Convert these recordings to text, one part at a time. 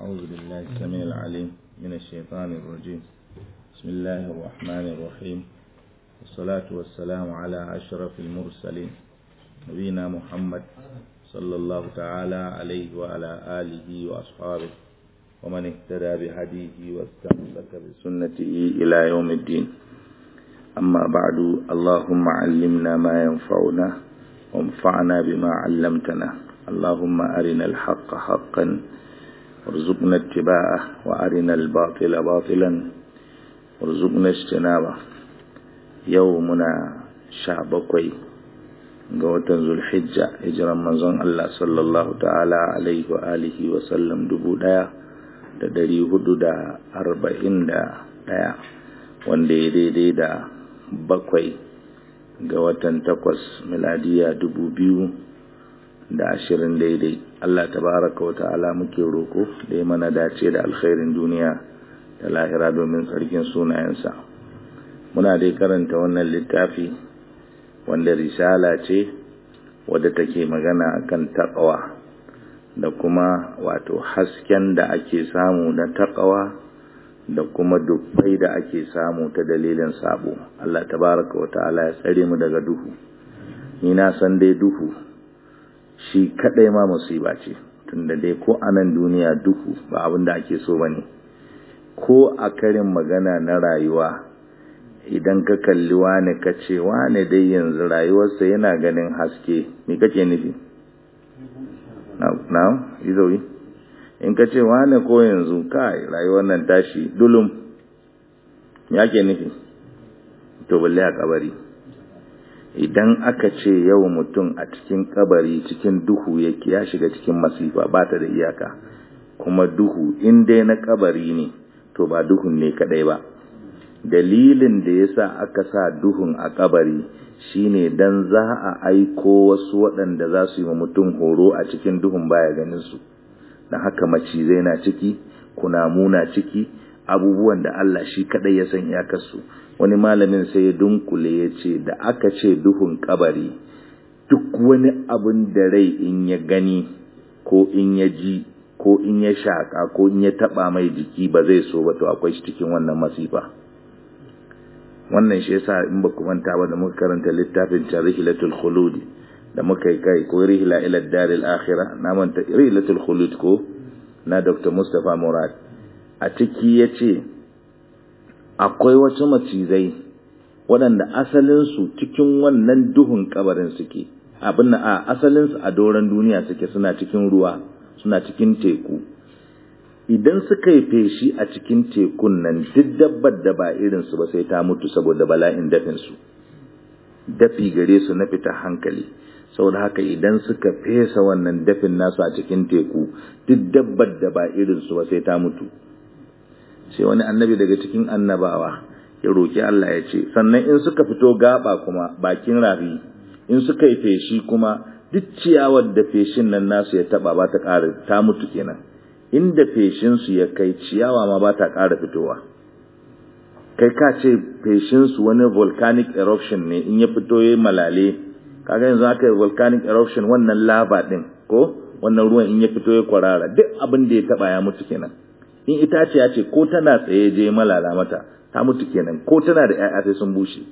أعوذ بالله السميع العليم من الشيطان الرجيم بسم الله الرحمن الرحيم والصلاة والسلام على أشرف المرسلين نبينا محمد صلى الله تعالى عليه وعلى آله وأصحابه ومن اهتدى بهديه واستمسك بسنته إلى يوم الدين أما بعد اللهم علمنا ما ينفعنا وانفعنا بما علمتنا اللهم أرنا الحق حقا وارزقنا اتباعه وأرنا الباطل باطلا وارزقنا اجتنابه يومنا شعبكوي ga watan zulhijja hijiran manzon Allah sallallahu ta'ala alaihi wa alihi wa sallam dubu daya da dari hudu da arba'in da daya wanda ya daidai da bakwai ga watan takwas miladiya dubu biyu da ashirin daidai Allah tabaraka wa ta'ala muke roko da ya mana dace da alkhairin duniya da lahira domin tsarkin sunayensa muna dai karanta wannan littafi wanda risala ce wadda take magana akan taqwa da kuma wato hasken da ake samu na taqwa da kuma dubbai da ake samu ta dalilin sabo Allah tabaraka wa ta'ala ya tsare mu daga duhu ni na san dai duhu shi kadai ma musiba ce tunda dai ko anan duniya duhu ba abin da ake so bane ko a karin magana na rayuwa idan ka kalli wane ka ce wane dai yanzu rayuwarsa yana ganin haske me kake nufi now izoyi in ka ce wane ko yanzu kai rayuwar nan tashi dulum ya ke nufi to balle a kabari idan aka ce yau mutum a cikin kabari cikin duhu yake ya shiga cikin masifa ba ta da iyaka kuma duhu in dai na kabari ne to ba duhun ne kadai ba dalilin da yasa aka sa duhun a kabari shine dan za a aiko wasu waɗanda za su yi wa mutum horo a cikin duhun baya ganin su dan haka macizai na ciki kunamu na ciki abubuwan da Allah shi kadai ya san iyakarsu wani malamin sai ya dunkule ya ce da aka ce duhun kabari duk wani abin da rai in ya gani ko in ya ji ko in ya shaka ko in ya taba mai jiki ba zai so ba to akwai shi cikin wannan masifa wannan shi yasa in ba ku manta ba da muka karanta littafin tarihilatul khulud da muka yi kai ko rihla ila daril akhirah na manta rihilatul khulud ko na Dr. Mustapha Murad a ciki yace akwai wasu macizai waɗanda asalinsu cikin wannan duhun kabarin suke abin a asalinsu a doron duniya suke suna cikin ruwa suna cikin teku idan suka yi feshi a cikin tekun nan duk dabbar da ba irinsu ba sai ta mutu saboda bala'in dafinsu dafi gare su na fita hankali saboda haka idan suka fesa wannan dafin nasu a cikin teku duk dabbar da ba irinsu ba sai ta mutu sai wani annabi daga cikin annabawa ya roki Allah ya ce sannan in suka fito gaba kuma bakin rafi in suka yi feshi kuma duk ciyawar da feshin nan nasu ya taba ba ta ƙara ta mutu kenan inda feshin su ya kai ciyawa ma ba ta ƙara fitowa kai ka ce feshin su wani volcanic eruption ne in ya fito yayi malale kaga yanzu aka yi volcanic eruption wannan lava din ko wannan ruwan in ya fito ya kwarara duk abin da ya taba ya mutu kenan in itaciya ce ko tana tsaye je malala mata ta mutu kenan ko tana da ƴaƴa sai sun bushe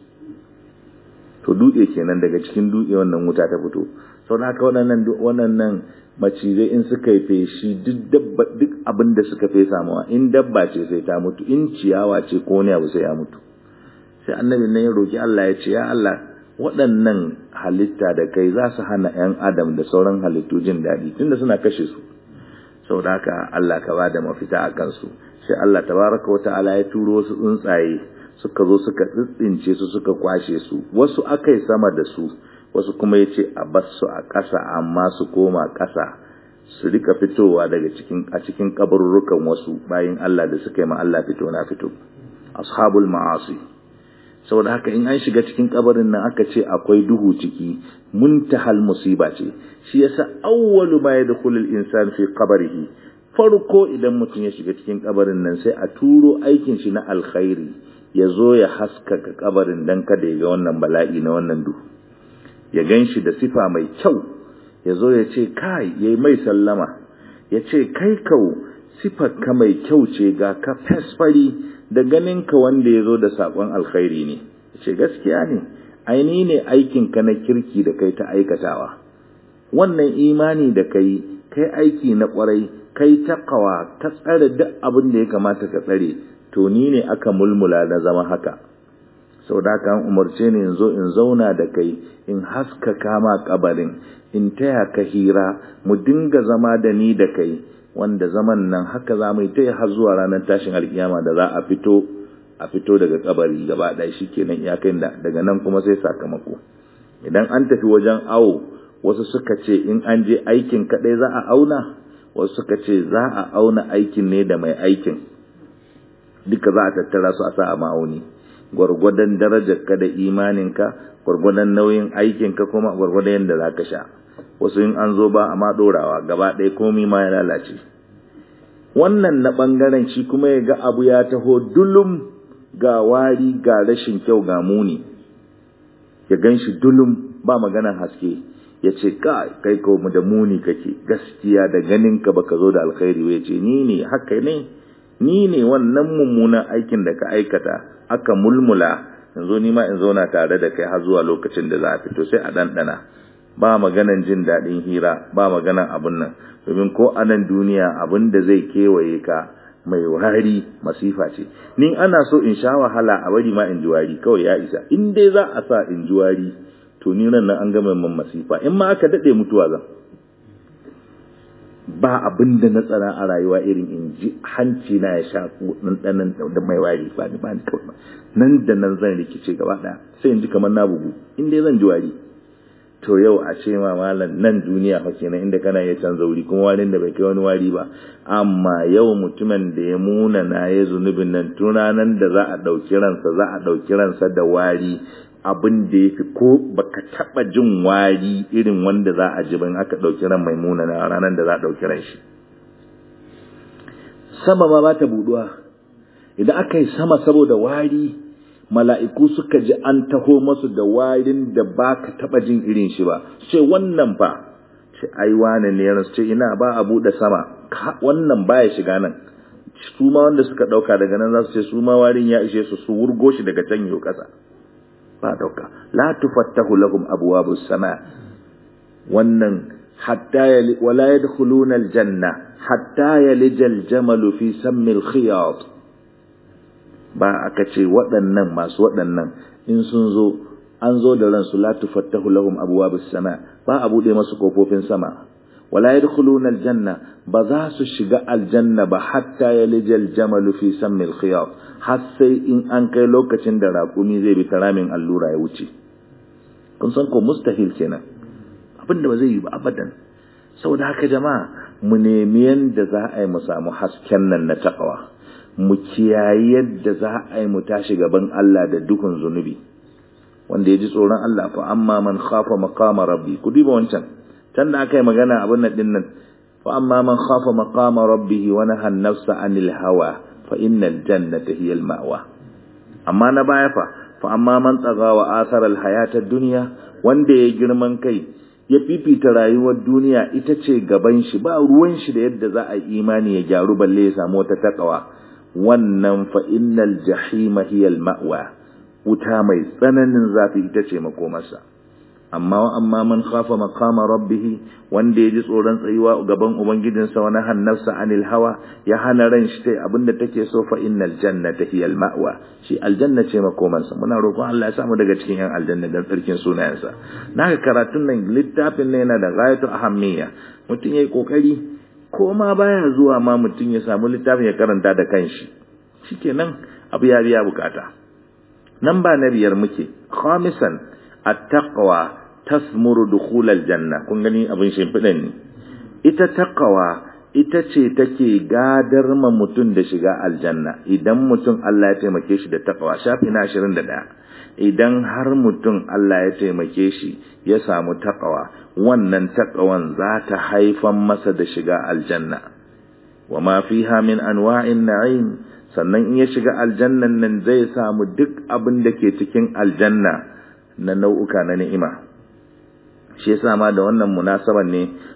to dutse kenan daga cikin dutse wannan wuta ta fito sau da haka waɗannan waɗannan macizai in suka yi feshi duk dabba duk abin da suka fesa mawa in dabba ce sai ta mutu in ciyawa ce ko wani abu sai ya mutu sai annabi nan ya roki Allah ya ce ya Allah waɗannan halitta da kai za su hana ƴan adam da sauran halittu jin daɗi tunda suna kashe su sau da haka Allah ka ba da mafita a kansu sai Allah tabaraka wata'ala ya turo wasu tsuntsaye suka zo suka tsintsince su suka kwashe su wasu aka yi sama da su wasu kuma ya ce a bas su a ƙasa amma su koma ƙasa su rika fitowa daga cikin a cikin kabarurrukan wasu bayan Allah da suka yi ma Allah fito na fito ashabul ma'asi saboda haka in an shiga cikin kabarin nan aka ce akwai duhu ciki muntahal musiba ce shi yasa awwalu ma yadkhulul insan fi qabrihi farko idan mutum ya shiga cikin kabarin nan sai a turo aikin shi na alkhairi ya zo ya haskaka kabarin dan kada ya ga wannan bala'i na wannan duhu ya ganshi da sifa mai kyau ya zo ya ce kai yayi mai sallama ya ce kai kau sifar ka mai kyau ce ga ka fesfari da ganin ka wanda ya zo da saƙon alkhairi ne ce gaskiya ne aini ne aikin ka na kirki da kai ta aikatawa wannan imani da kai kai aiki na kwarai kai takawa ta tsare duk abin da ya kamata ka tsare to ni ne aka mulmula na zama haka sau da haka umarce ne in zo in zauna da kai in haska kama kabarin in taya ka hira mu dinga zama da ni da kai wanda zaman nan haka za mu yi ta har zuwa ranar tashin alkiyama da za a fito a fito daga kabari gaba ɗaya shi kenan iyakai da daga nan kuma sai sakamako idan an tafi wajen awo wasu suka ce in an je aikin kaɗai za a auna wasu suka ce za a auna aikin ne da mai aikin duka za a tattara su a sa a ma'auni gwargwadon darajarka da imaninka gwargwadon nauyin aikinka kuma gwargwadon yadda za ka sha wasu in an zo ba a ma ɗorawa gaba ɗaya komi ma ya lalace wannan na ɓangaren shi kuma ya ga abu ya taho dulum ga wari ga rashin kyau ga muni ya gan shi dulum ba maganar haske ya ce kai ko mu da muni kake gaskiya da ganin ka baka zo da alkhairi ya ce ni ne haka ne ni ne wannan mummunan aikin da ka aikata aka mulmula yanzu ni ma in zauna tare da kai har zuwa lokacin da za a fito sai a ɗanɗana ba maganan jin daɗin hira ba maganan abun nan domin ko a nan duniya abin da zai kewaye ka mai wari masifa ce ni ana so in sha wahala a bari ma in ji wari kawai ya isa in dai za a sa in ji wari to ni nan an gama man masifa in ma aka daɗe mutuwa zan ba abin da na tsara a rayuwa irin in ji hanci na ya sha ɗanɗanan da mai wari ba ni ba ni kawai nan da nan zan rikice gaba ɗaya sai in ji kamar na bugu in dai zan ji wari to yau a ce ma malam nan duniya fa kenan inda kana iya canza wuri kuma warin da bai kai wani wari ba amma yau mutumin da ya muna na ya zunubin nan tunanan da za a ɗauki ransa za a ɗauki ransa da wari abin da ya fi ko baka taɓa jin wari irin wanda za a ji ban aka ɗauki ran mai muna na ranar da za a ɗauki ran shi sama ma ba ta buɗuwa idan aka yi sama saboda wari mala'iku suka ji an taho masu da warin da ba ka taɓa jin irin shi ba ce wannan fa ce ai wane ne yana ce ina ba a buɗe sama wannan baya shiga nan su ma wanda suka ɗauka daga nan za su ce su ma warin ya ishe su su wurgo shi daga can yau ƙasa ba ɗauka la tufattahu lahum abwabus sama wannan hatta yali wala yadkhuluna aljanna hatta yalija aljamalu fi sammi alkhiyat ba aka ce waɗannan masu waɗannan in sun zo an zo da ransu la tufattahu lahum abwabus sama ba a bude masu kofofin sama wala yadkhuluna aljanna ba za su shiga aljanna ba hatta yalija aljamalu fi sammi alkhiyat har sai in an kai lokacin da raƙumi zai bi taramin allura ya wuce kun san ko mustahil kenan abinda ba zai yi ba abadan saboda haka jama'a mu nemi yanda za a yi mu samu hasken nan na takawa mu kiyaye yadda za a yi mu tashi gaban Allah da duhun zunubi wanda ya ji tsoron Allah fa amma man khafa maqama rabbi ku duba wancan can da aka yi magana abin nan din nan fa amma man khafa maqama rabbih wa naha an-nafsa 'anil hawa fa innal jannata hiya al-ma'wa amma na baya fa fa amma man tsaga wa asara al-hayata ad-dunya wanda ya girman kai ya fifita rayuwar duniya ita ce gaban shi ba ruwan shi da yadda za a imani ya gyaru balle ya samu wata takawa wannan fa innal jahima hiya al-ma'wa wuta mai tsananin zafi ita ce makomarsa amma wa amma man khafa maqama rabbih wanda yaji tsoron tsayuwa gaban ubangijinsa wa nahan nafsa anil hawa ya hana ran shi tai abinda take so fa innal jannata hiya al-ma'wa shi aljanna ce makomarsa muna roƙon Allah ya samu daga cikin yan aljanna dan tsarkin sunayensa naka karatun nan littafin ne yana da ghayatu ahammiya mutum yayi kokari ko ma baya zuwa ma mutum ya samu littafin ya karanta da kanshi shikenan abu ya biya bukata nan ba na biyar muke khamisan at-taqwa tasmuru dukhul al-janna kun gani abin shimfidan ne ita taqwa ita ce take gadar ma mutum da shiga aljanna idan mutum Allah ya taimake shi da taqwa shafi na 21 idan har mutum Allah ya taimake shi ya samu taqwa wannan taqwan za ta haifan masa da shiga aljanna wa ma fiha min anwa'in na'im sannan in ya shiga aljannan nan zai samu duk abin da ke cikin aljanna na nau'uka na ni'ima shi yasa ma da wannan munasaban ne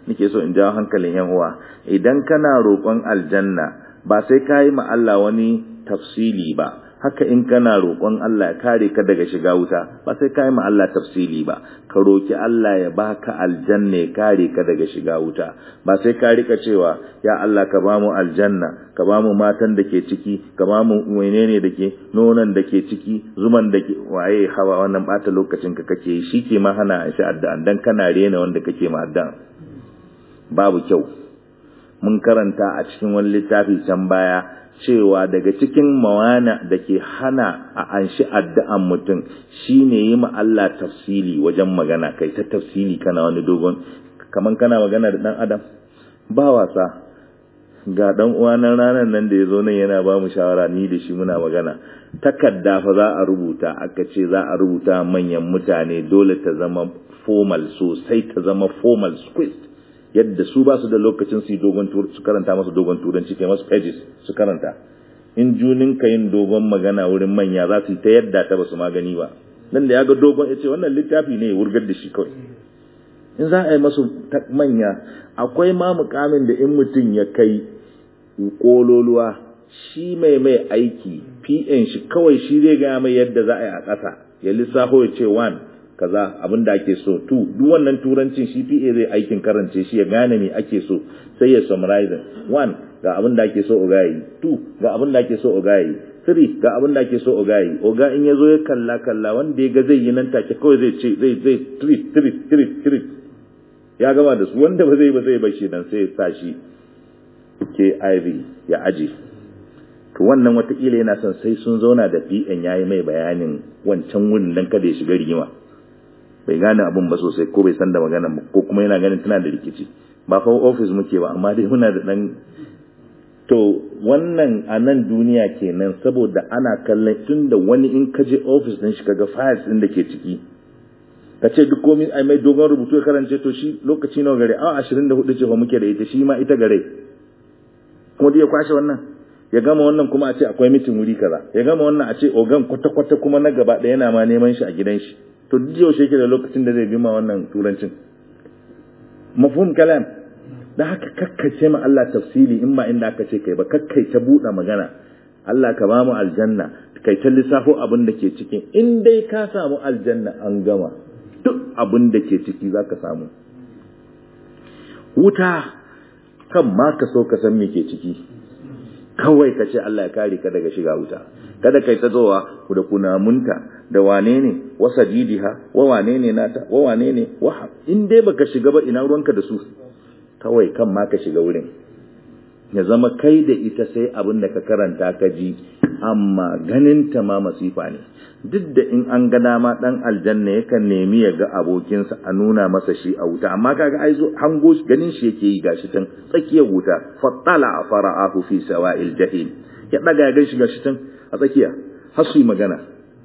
nake so in jawo hankalin yan uwa idan kana roƙon aljanna ba sai ka yi ma Allah wani tafsili ba haka in kana roƙon Allah ya kare ka daga shiga wuta ba sai ka yi ma Allah tafsili ba ka roƙi Allah ya baka aljanna ya kare ka daga shiga wuta ba sai ka rika cewa ya Allah ka bamu aljanna ka bamu matan da ke ciki ka bamu menene da ke nonon da ke ciki zuman da ke waye hawa wannan bata lokacin ka kake shi ke ma hana shi addu'a dan kana rena wanda kake ma addu'a babu kyau mun karanta a cikin wani littafi can baya cewa daga cikin mawana da ke hana a anshi addu'an mutum shine yi ma Allah tafsili wajen magana kai ta tafsili kana wani dogon kaman kana magana da dan adam ba wasa ga dan uwa nan ranar nan da ya zo nan yana ba mu shawara ni da shi muna magana takarda fa za a rubuta aka ce za a rubuta manyan mutane dole ta zama formal sosai ta zama formal squeezed yadda su ba su da lokacin su dogon su karanta masu dogon turanci kai masu pages su karanta in junin ka yin dogon magana wurin manya za su yi ta yadda ta ba su magani ba nan da ya ga dogon ya ce wannan littafi ne ya wurgar da shi kawai in za a yi masu manya akwai ma mukamin da in mutum ya kai kololuwa shi mai mai aiki pn shi kawai shi zai gaya mai yadda za a yi a ƙasa ya lissafo ya ce one kaza abin da ake so two duk wannan turancin shi PA zai aikin karance shi ya gane me ake so sai ya summarize one ga abin da ake so oga yi two ga abin da ake so oga yi three ga abin da ake so oga yi oga in yazo ya kalla kalla wanda ya ga zai yi nan take kawai zai ce zai zai treat treat treat treat ya gama da su wanda ba zai ba zai bar shi dan sai ya sa shi KIV ya aje to wannan watakila yana son sai sun zauna da PN yayi mai bayanin wancan wurin dan kada ya shiga rigima bai gane abun ba sosai ko bai san da magana ba ko kuma yana ganin tana da rikici ba fa office muke ba amma dai muna da dan to wannan a nan duniya kenan saboda ana kallon tun da wani in ka je office din shi kaga files din da ke ciki ka ce duk komai ai mai dogon rubutu ya karance to shi lokaci nawa gare awa 24 ce fa muke da ita shi ma ita gare kuma dai ya kwashe wannan ya gama wannan kuma a ce akwai mitin wuri kaza ya gama wannan a ce ogan kwata-kwata kuma na gaba ɗaya yana ma neman shi a gidan shi to duk yaushe yake da lokacin da zai bima wannan turancin mafhum kalam da haka kakkace ma Allah tafsili in ba inda aka ce kai ba kakkai ta buɗe magana Allah ka ba mu aljanna kai ta lissafo abin da ke cikin in dai ka samu aljanna an gama duk abin da ke ciki za ka samu wuta kan ma ka so ka san me ke ciki kawai ka ce Allah ya kare ka daga shiga wuta kada kai ta zowa da kunamunta da wane ne wasa didiha wa wane ne nata wa wane ne wa in dai baka shiga ba ina ruwanka da su kawai kan ma ka shiga wurin ya zama kai da ita sai abin da ka karanta ka ji amma ganin ta ma masifa ne duk da in an ga dama dan aljanna yakan nemi ya ga abokinsa a nuna masa shi a wuta amma kaga ai zo hango ganin shi yake yi gashi tan tsakiyar wuta fattala fara'ahu fi sawa'il jahim ya daga ya gan shi gashi tan a tsakiya har su yi magana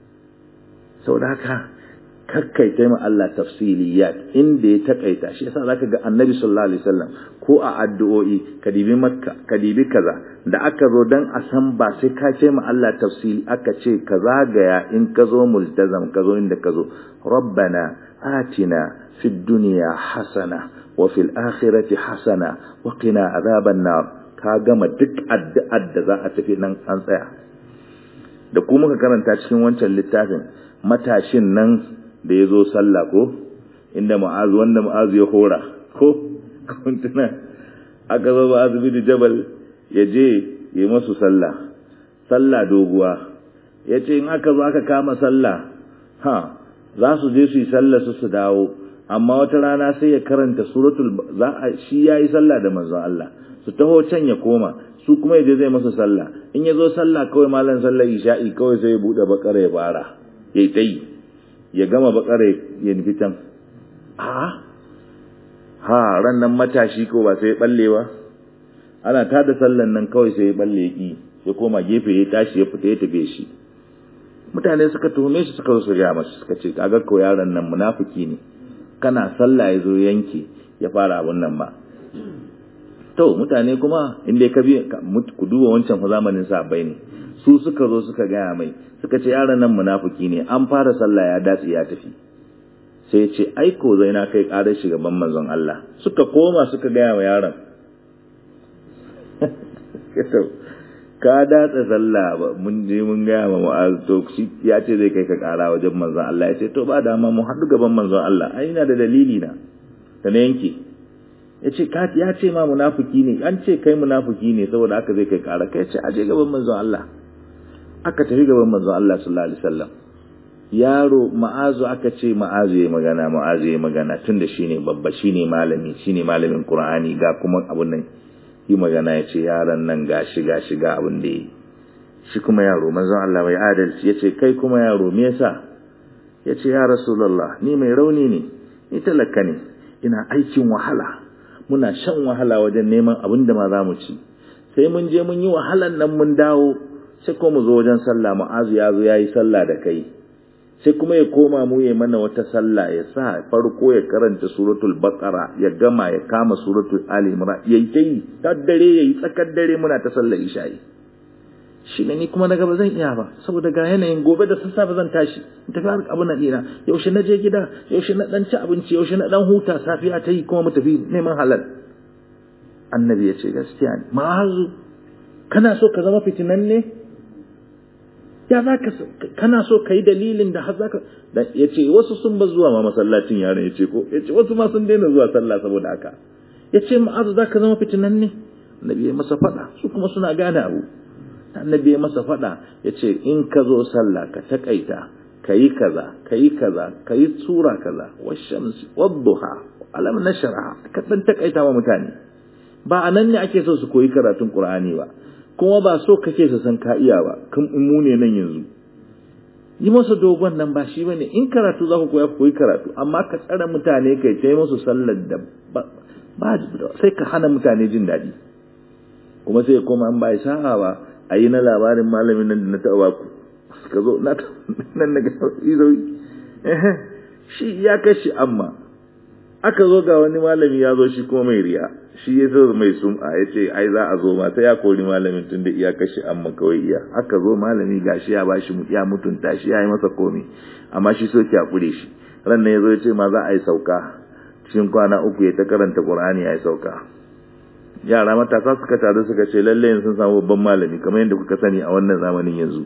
saboda haka kakkaita ma Allah tafsiliyat inda ya takaita shi yasa zaka ga Annabi sallallahu alaihi wasallam ko a addu'o'i kadibi makka kadibi kaza da aka zo dan a san ba sai ka ce ma Allah tafsili aka ce ka zagaya in ka zo multazam ka zo inda ka zo rabbana atina fid dunya hasana wa fil akhirati hasana wa qina adhaban nar ka gama duk addu'ar da za a tafi nan an tsaya da kuma ka karanta cikin wancan littafin matashin nan da ya zo sallah ko inda ma'azu wanda ma'azu ya hora ko kuntuna aka zo ma'azu bin jabal ya je ya masu sallah sallah doguwa ya ce in aka zo aka kama sallah ha za su je su yi sallah su su dawo amma wata rana sai ya karanta suratul za a shi yayi sallah da manzon Allah su taho can ya koma su kuma ya je zai masa sallah in ya zo sallah kawai malam sallah isha'i kawai sai ya bude bakara ya fara yayi tayi ya gama bakare ya nufi can ha ha ran nan matashi ko ba sai balle ba ana ta da sallan nan kawai sai ya balle ya ki ya koma gefe ya tashi ya fita ya tafe shi mutane suka tuhume shi suka zo su gaya masa suka ce kaga ko yaron nan munafiki ne kana sallah ya zo yanke ya fara abun nan ba to mutane kuma inda ka bi ku duba wancan fa zamanin sahabbai ne su suka zo suka gaya mai suka ce yaron nan munafiki ne an fara sallah ya datse ya tafi sai ce aiko zai na kai ƙarar gaban manzon Allah suka koma suka gaya wa yaron ka datsa sallah ba mun je mun gaya ma mu'az to shi ya ce zai kai ka ƙara wajen manzon Allah ya ce to ba dama mu haɗu gaban manzon Allah ai ina da dalili na da na yanke ya ce ya ce ma munafiki ne an ce kai munafiki ne saboda aka zai kai ƙara kai ce aje gaban manzon Allah aka tafi gaban manzon Allah sallallahu alaihi wasallam yaro ma'azu aka ce ma'azu ya magana ma'azu ya magana tunda shine babba shine malami shine malamin Qur'ani ga kuma abun nan yi magana ya ce yaron nan gashi gashi ga abin da yi shi kuma yaro manzon Allah mai adalci ya ce kai kuma yaro me yasa ya ce ya rasulullah ni mai rauni ne ni talaka ne ina aikin wahala muna shan wahala wajen neman abin da ma za mu ci sai mun je mun yi wahalan nan mun dawo sai ko mu zo wajen sallah ma'azu ya zo ya yi sallah da kai sai kuma ya koma mu ya mana wata sallah ya sa farko ya karanta suratul baqara ya gama ya kama suratul ali imran yayi tayi ta dare yayi tsakar dare muna ta sallar isha'i shi ne ni kuma daga ba zan iya ba saboda ga yanayin gobe da sassafe zan tashi in tafi har abu na ina yaushe na je gida yaushe na dan ci abinci yaushe na dan huta safiya ta yi kuma mu tafi neman halal annabi ya ce gaskiya ne ma'azu kana so ka zama fitinan ne ya za ka kana so ka yi dalilin da har za ka ya ce wasu sun ba zuwa ma masallacin yaron ya ce ko ya ce wasu ma sun daina zuwa sallah saboda haka ya ce ma'azu za ka zama fitinan ne annabi ya masa faɗa su kuma suna gane abu annabi ya masa faɗa ya ce in ka zo sallah ka taƙaita ka yi kaza ka yi kaza ka yi tsura kaza washamsi wadduha alam nashraha ka dan taƙaita wa mutane ba a nan ne ake so su koyi karatun qur'ani ba kuma ba so kake su san ka iya ba kan mu ne nan yanzu yi masa dogon nan ba shi bane in karatu za ku koya ku koyi karatu amma ka tsara mutane kai ta musu sallar da ba sai ka hana mutane jin daɗi kuma sai kuma an ba sa'a ba a yi na labarin malamin nan da na taɓa ku ka zo na nan na izoyi shi ya kashi amma aka zo ga wani malami ya zo shi kuma mai riya shi ya zo mai sum'a ya ce ai za a zo ma ta ya kori malamin tun da iya kashi amma kawai iya aka zo malami ga shi ya bashi ya mutunta shi ya yi masa komi amma shi so ki hakure shi ran nan ya zo ya ce ma za a yi sauka cikin kwana uku ya ta karanta qur'ani ya yi sauka yara matasa suka taru suka ce lalle sun samu babban malami kamar yadda kuka sani a wannan zamanin yanzu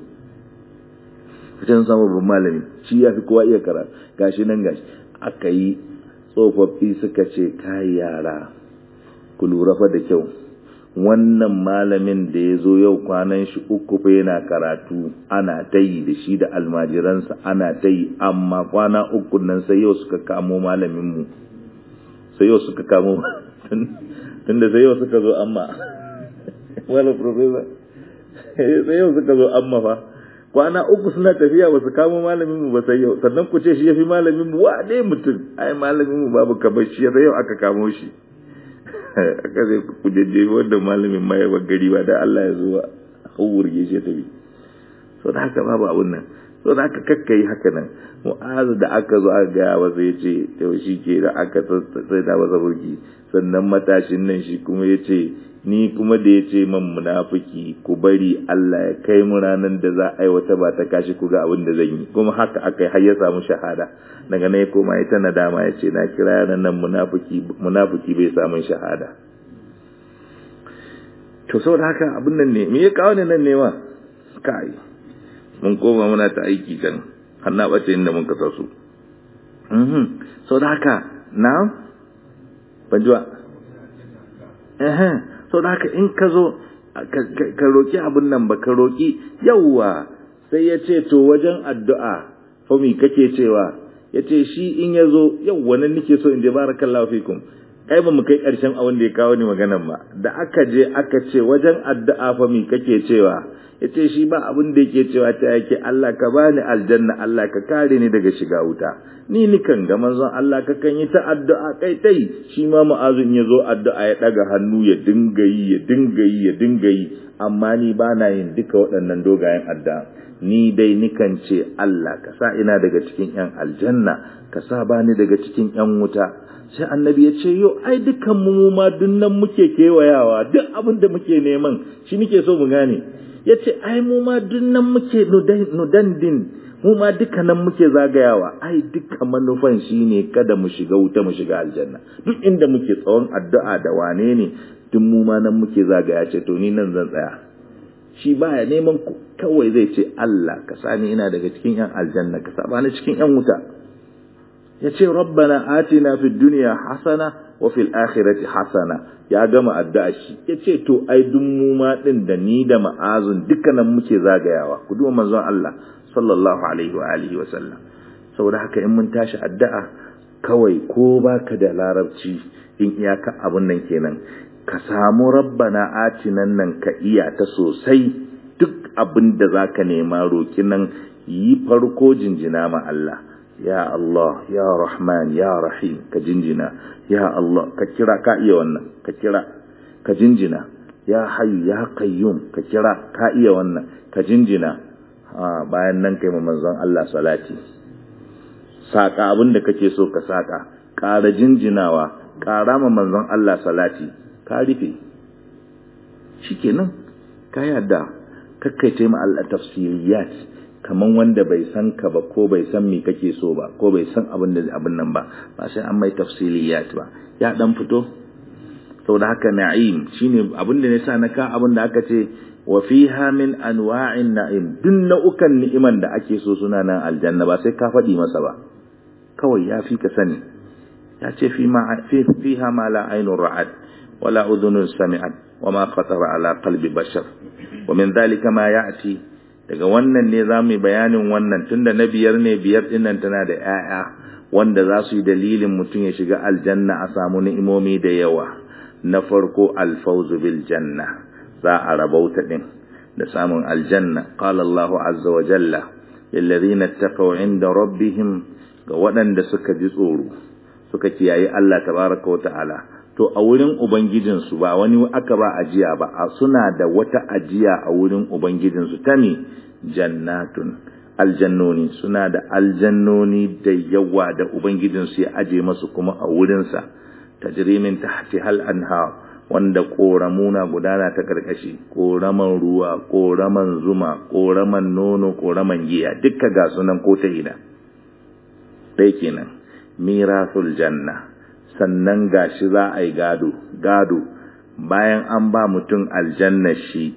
kace sun samu babban malami shi ya fi kowa iya karatu gashi nan gashi aka yi tsofaffi suka ce kai yara ku lura fa da kyau wannan malamin da ya zo yau kwanan shi uku fa yana karatu ana ta yi da shi da almajiransa ana ta yi amma kwana uku nan sai yau suka kamo malaminmu sai yau suka kamo tunda sai yau suka zo amma wala professor sai yau suka zo amma fa kwana uku suna tafiya ba su kamo malamin mu ba sai yau sannan ku ce shi yafi malamin mu wa dai mutum ai malamin mu babu kamar shi sai yau aka kamo shi aka zai ku jajje wanda malamin ma ya gari ba da Allah ya zo a hawurge shi ta bi so da haka babu abun nan so da aka kakkai haka nan mu'azu da aka zo aka gaya wa sai ce yau shi ke da aka sai da masa burki sannan matashin nan shi kuma ya ce ni kuma da ya ce man munafiki ku bari Allah ya kai mu ranar da za a yi wata ba ta kashi ku ga abin da zan yi kuma haka aka yi har ya samu shahada daga nan ya koma ya ta nadama ya ce na kira yaran nan munafiki munafiki bai samun shahada to saboda haka abin nan ne me ya kawo ne nan ne ma kai mun koma muna ta aiki kan har na bace inda mun kasa su mhm saboda haka na ban ji ba eh so da haka in ka zo ka roki abin nan ba ka roki yawwa sai ya ce to wajen addu'a fa mi kake cewa ya ce shi in ya zo yawwa nan nake so in je barakallahu fikum ai ba mu kai ƙarshen abin da ya kawo ni maganan ba da aka je aka ce wajen addu'a fa mi kake cewa ya ce shi ba abin da yake cewa ta yake Allah ka bani aljanna Allah ka kare ni daga shiga wuta ni nikan ga manzon Allah ka kan yi ta addu'a kai tai shi ma mu'azin ya zo addu'a ya daga hannu ya dinga yi ya dinga yi ya dinga yi amma ni ba na yin duka waɗannan dogayen addu'a ni dai nikan ce Allah ka sa ina daga cikin yan aljanna ka sa bani daga cikin yan wuta sai annabi ya ce yo ai dukan mu ma dunnan muke kewayawa duk abin da muke neman shi muke so mu gane ya ce ai mu ma dunnan muke nudandin mu ma dukkanan muke zagayawa ai dukkan manufan shine kada mu shiga wuta mu shiga aljanna duk inda muke tsawon addu'a da wane ne duk mu ma nan muke zagaya ce to ni nan zan tsaya shi baya neman ku kawai zai ce Allah ka sani ina daga cikin yan aljanna ka saba ni cikin yan wuta ya ce rabbana atina fid dunya hasana wa fil akhirati hasana ya gama addu'a shi ya ce to ai duk mu ma din da ni da ma'azun dukkanan muke zagayawa ku duba manzon Allah sallallahu alaihi wa alihi wa sallam saboda haka in mun tashi addu'a kawai ko baka da larabci in iyaka abun nan kenan ka samu rabbana atinan nan ka iya ta sosai duk abin da zaka nema roki nan yi farko jinjina ma Allah ya Allah ya Rahman ya Rahim ka jinjina ya Allah ka kira ka iya wannan ka kira ka jinjina ya Hayyu ya Qayyum ka kira ka iya wannan ka jinjina bayan nan kai manzon Allah salati saka abin da kake so ka saka ƙara jinjinawa ƙara ma manzon Allah salati ka rufe shikenan ka yadda kakkaice ma Allah tafsiriyat kaman wanda bai san ka ba ko bai san me kake so ba ko bai san abin da abin nan ba ba sai an mai tafsiliyat ba ya dan fito saboda haka na'im shine abin da nisa na ka abin da aka ce wa fiha min anwa'in na'im duk nau'ukan ni'iman da ake so suna nan aljanna ba sai ka faɗi masa ba kawai ya fi ka sani ya ce fi ma fi fiha ma la aynun ra'at wala udhunun sami'at wa ma khatara ala qalbi bashar wa min dhalika ma ya'ti daga wannan ne za mu bayanin wannan tunda na biyar ne biyar dinnan tana da 'ya'ya wanda za su yi dalilin mutum ya shiga aljanna a samu ni'imomi da yawa na farko alfawzu bil janna za a rabauta din da samun aljanna qala Allah azza wa jalla lil ladina taqaw inda rabbihim ga waɗanda suka ji tsoro suka kiyaye Allah tabaraka wa ta'ala to a wurin ubangijinsu ba wani aka ba ajiya ba a suna da wata ajiya a wurin ubangijinsu ta ne jannatun aljannoni suna da aljannoni da yawa da ubangijinsu ya aje masu kuma a wurinsa tajrimin tahti hal anha wanda koramuna gudana ta karkashi koraman ruwa koraman zuma koraman nono koraman giya dukka ga sunan ko ta ina dai kenan mirasul janna sannan gashi za a yi gado gado bayan an ba mutum aljanna shi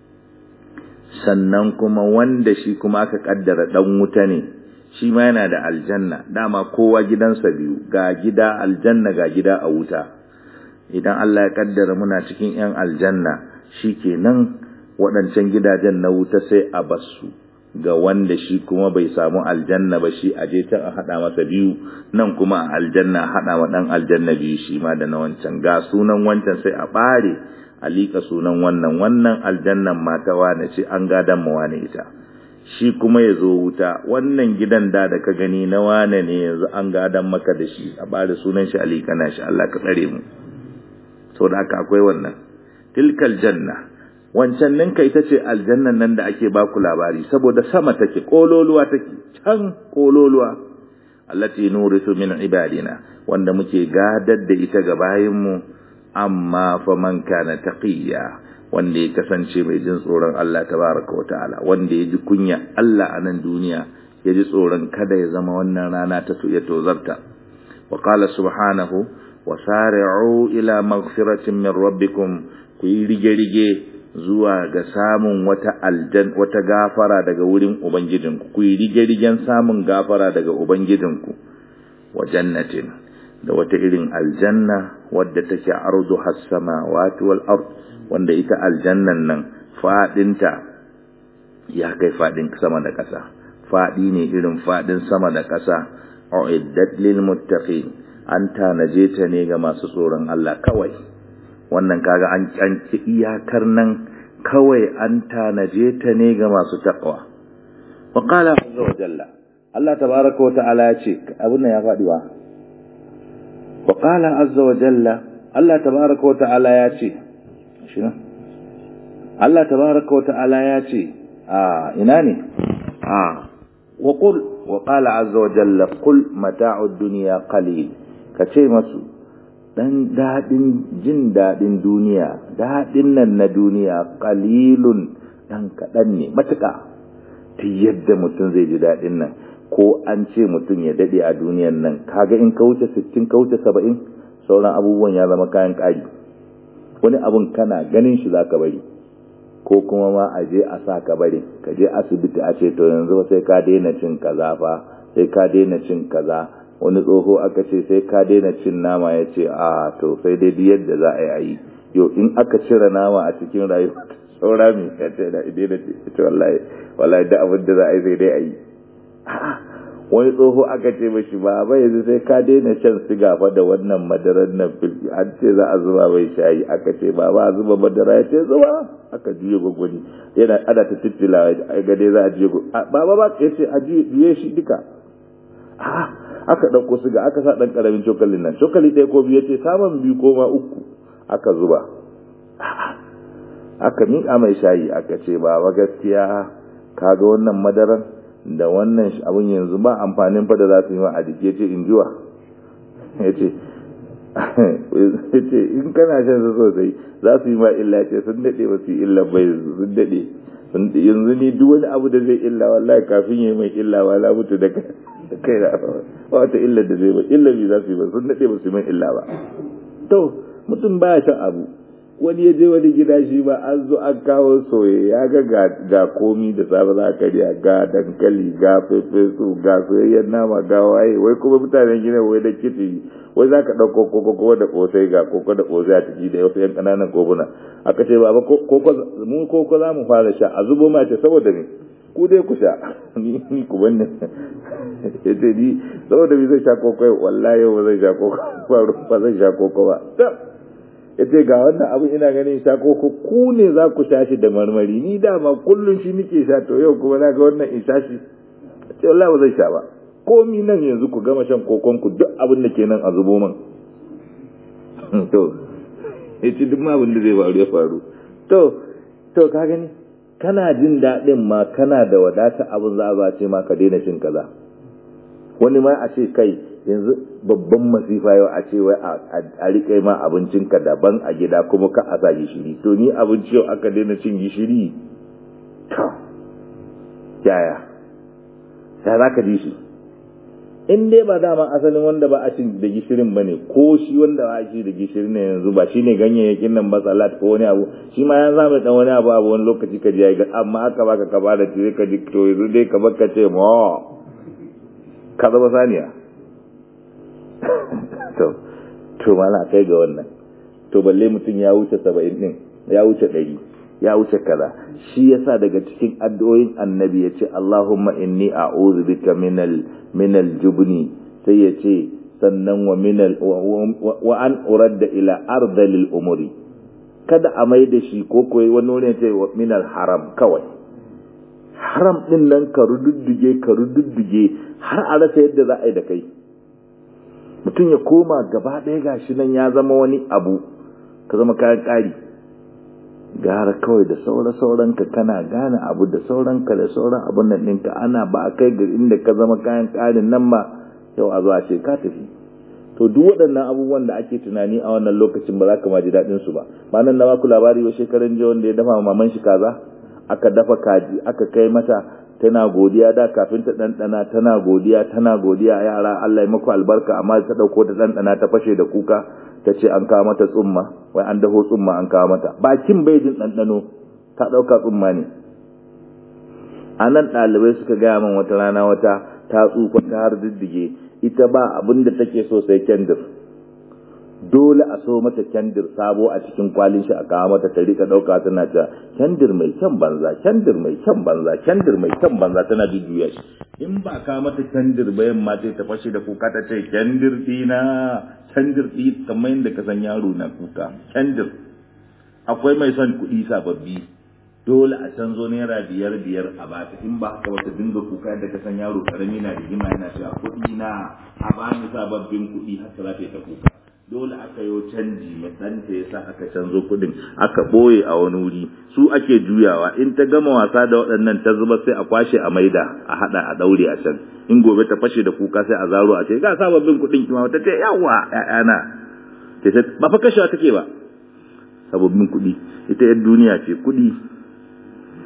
sannan kuma wanda shi kuma aka kaddara dan wuta ne shi ma yana da aljanna dama kowa gidansa biyu ga gida aljanna ga gida a wuta idan Allah ya kaddara muna cikin yan aljanna shikenan waɗancan gidajen na wuta sai a basu ga wanda shi kuma bai samu aljanna ba shi aje can a haɗa masa biyu nan kuma a aljanna haɗa wa ɗan aljanna biyu shi ma da na wancan ga sunan wancan sai a ɓare a liƙa sunan wannan wannan aljannan mata wane ce an gadan mu wane ita shi kuma ya zo wuta wannan gidan da da ka gani na wane ne yanzu an gadan maka da shi a ɓare sunan shi a liƙa na shi Allah ka tsare mu saboda haka akwai wannan tilkal janna wancan ninka ita ce aljannan nan da ake baku labari saboda sama take kololuwa take can kololuwa allati nurisu min ibadina wanda muke gadar da ita ga bayinmu amma fa man kana taqiya wanda ya kasance mai jin tsoron Allah tabaraka wa ta'ala wanda ya ji kunya Allah a nan duniya ya ji tsoron kada ya zama wannan rana ta ya tozarta wa qala subhanahu wa sari'u ila maghfiratin min rabbikum ku yi rige-rige zuwa ga samun wata aljan wata gafara daga wurin ubangijinku ku yi rige-rigen samun gafara daga ubangijinku wa jannatin da wata irin aljanna wadda take ardu has-samawati wal ard wanda ita aljannan nan fadinta ya kai fadin sama da ƙasa fadi ne irin fadin sama da ƙasa uiddat lil muttaqin an tanaje ta ne ga masu tsoron Allah kawai wannan kaga an canci iyakar nan kawai an tanaje ta ne ga masu taqwa wa qala azza wa jalla Allah tabaaraka wa ta'ala ya ce abun nan ya fadi wa wa qala azza wa jalla Allah tabaaraka wa ta'ala ya ce shi Allah tabaaraka wa ta'ala ya ce a ina ne a wa qul wa qala azza wa jalla qul mata'ud dunya qalil kace masu dan daɗin jin daɗin duniya daɗin nan na duniya qalilun dan kaɗan ne matuƙa ta yadda mutum zai ji daɗin nan ko an ce mutum ya daɗe a duniyan nan kaga in ka wuce sittin ka wuce saba'in sauran abubuwan ya zama kayan ƙari wani abun kana ganin shi za ka bari ko kuma ma a je a sa ka bari ka je asibiti a ce to yanzu sai ka daina cin kaza fa sai ka daina cin kaza wani tsoho aka ce sai ka daina cin nama ya ce a to sai dai yadda za a yi yau in aka cire nama a cikin rayuwa saura mai ya ce da daina ce wallahi wallahi da abin da za a yi sai dai a yi wani tsoho aka ce mashi ba ba yanzu sai ka daina shan siga fa da wannan madarar nan filfi an ce za a zuba mai shayi aka ce ba ba zuba madara ya ce zuba aka juye gwagwani yana ana ta tittila a gade za a juye ba ba ba ya ce a juye shi duka aka ɗauko siga aka sa ɗan ƙaramin cokalin nan cokali ɗaya ko biyu ya ce saman biyu ko ma uku aka zuba aka miƙa mai shayi aka ce ba ba gaskiya kaga wannan madarar da wannan abin yanzu ba amfanin fada za su yi ma a jiki ce in jiwa ya ce in kana shan su sosai za su yi ma illa ce sun daɗe ba su yi illa bai sun daɗe yanzu ni duk wani abu da zai illa wallahi kafin ya yi mai illa wala mutu da kai da ba wata illa da zai ba illa bi za su yi ba sun daɗe ba su yi mai illa ba to mutum baya shan abu wani ya je wani gida shi ba an zo an kawo soye ya ga ga komi da safe za ka karya ga dankali ga fefesu ga soyayyen nama ga waye wai kuma mutanen gina wai da kici wai za ka ɗauko koko ko da ƙosai ga koko da ƙosai a ciki da wasu yan ƙananan kofuna aka ce baba koko mu koko za mu fara sha a zubo ma ce saboda me ku dai ku sha ni ni ku banne ya ce ni saboda me zai sha koko wallahi yau ba zai sha koko ba zai sha koko ba ya ce ga wannan abin ina ganin sha ko ku ne za ku sha shi da marmari ni dama kullum shi nike sha to yau kuma na ga wannan in sha shi ce wallahi ba zai sha ba komi nan yanzu ku gama shan kokon ku duk abin da ke nan a zubo min to ya ce duk ma abin da zai faru ya faru to to ka gani kana jin daɗin ma kana da wadata abin za a ce ma ka daina cin kaza wani ma a ce kai yanzu babban masifa yau a ce wai a riƙe ma abincinka daban a gida kuma ka a sa gishiri to ni abinci yau aka daina cin gishiri to yaya ya za ka ji shi in dai ba dama asalin wanda ba a cin da gishirin ba ne ko shi wanda ba a ci da gishirin ne yanzu ba shi ne ganyayyakin nan ba salat ko wani abu shi ma ya zama dan wani abu abu wani lokaci ka ji ya ga amma aka baka ka bada ci ka ji to yanzu dai ka baka ce ma ka zama saniya to to mala kai ga wannan to balle mutum ya wuce saba'in din ya wuce ɗari ya wuce kaza shi yasa daga cikin addu'o'in annabi ya ce Allahumma inni a'udhu bika minal minal jubni sai ya ce sannan wa minal wa an uradda ila ardalil umuri kada a mai da shi ko koyi wani wani ya ce minal haram kawai haram din nan ka rududduge ka rududduge har a rasa yadda za a yi da kai mutum ya koma gaba ɗaya gashi nan ya zama wani abu ka zama kayan ƙari gara kawai da saura ka kana gane abu da sauranka da sauran abun nan ɗinka ana ba a kai ga inda ka zama kayan ƙarin nan ba yau a zuwa ce ka tafi to duk waɗannan abubuwan da ake tunani a wannan lokacin ba za ka ma ji daɗin su ba ba nan na baku labari wa shekaran jiya wanda ya dafa maman shi kaza aka dafa kaji aka kai mata tana godiya da kafin ta ɗanɗana tana godiya tana godiya yara Allah ya maku albarka amma ta ɗauko ta ɗanɗana ta fashe da kuka ta ce an kawo mata tsumma wai an daho tsumma an kawo mata bakin bai jin ɗanɗano ta ɗauka tsumma ne a nan ɗalibai suka gaya min wata rana wata ta tsufa ta har diddige ita ba abin da take so sai kendir dole a so mata kendir sabo a cikin kwalin shi a kawo mata ta rika dauka tana ta kendir mai kyan banza kendir mai kyan banza kendir mai kyan banza tana jujjuya shi in ba ka mata kendir ba yamma sai ta fashe da kuka ta ce kendir dina kendir di kamar yadda ka san yaro na kuka kendir akwai mai son kuɗi sababbi dole a canzo naira biyar biyar a bata in ba haka wata dinga kuka yadda ka san yaro karami na rigima yana cewa kuɗi na a bani sababbin kuɗi haka za ta yi ta kuka dole aka yi canji mai ɗanta ya sa aka canzo kuɗin aka ɓoye a wani wuri su ake juyawa in ta gama wasa da waɗannan ta zuba sai a kwashe a maida a haɗa a ɗaure a can in gobe ta fashe da kuka sai a zaro a ce ga sababbin kuɗin kima ta ce yawa ƴaƴana ta ce ba fa kashewa take ba sababbin kuɗi ita yan duniya ce kuɗi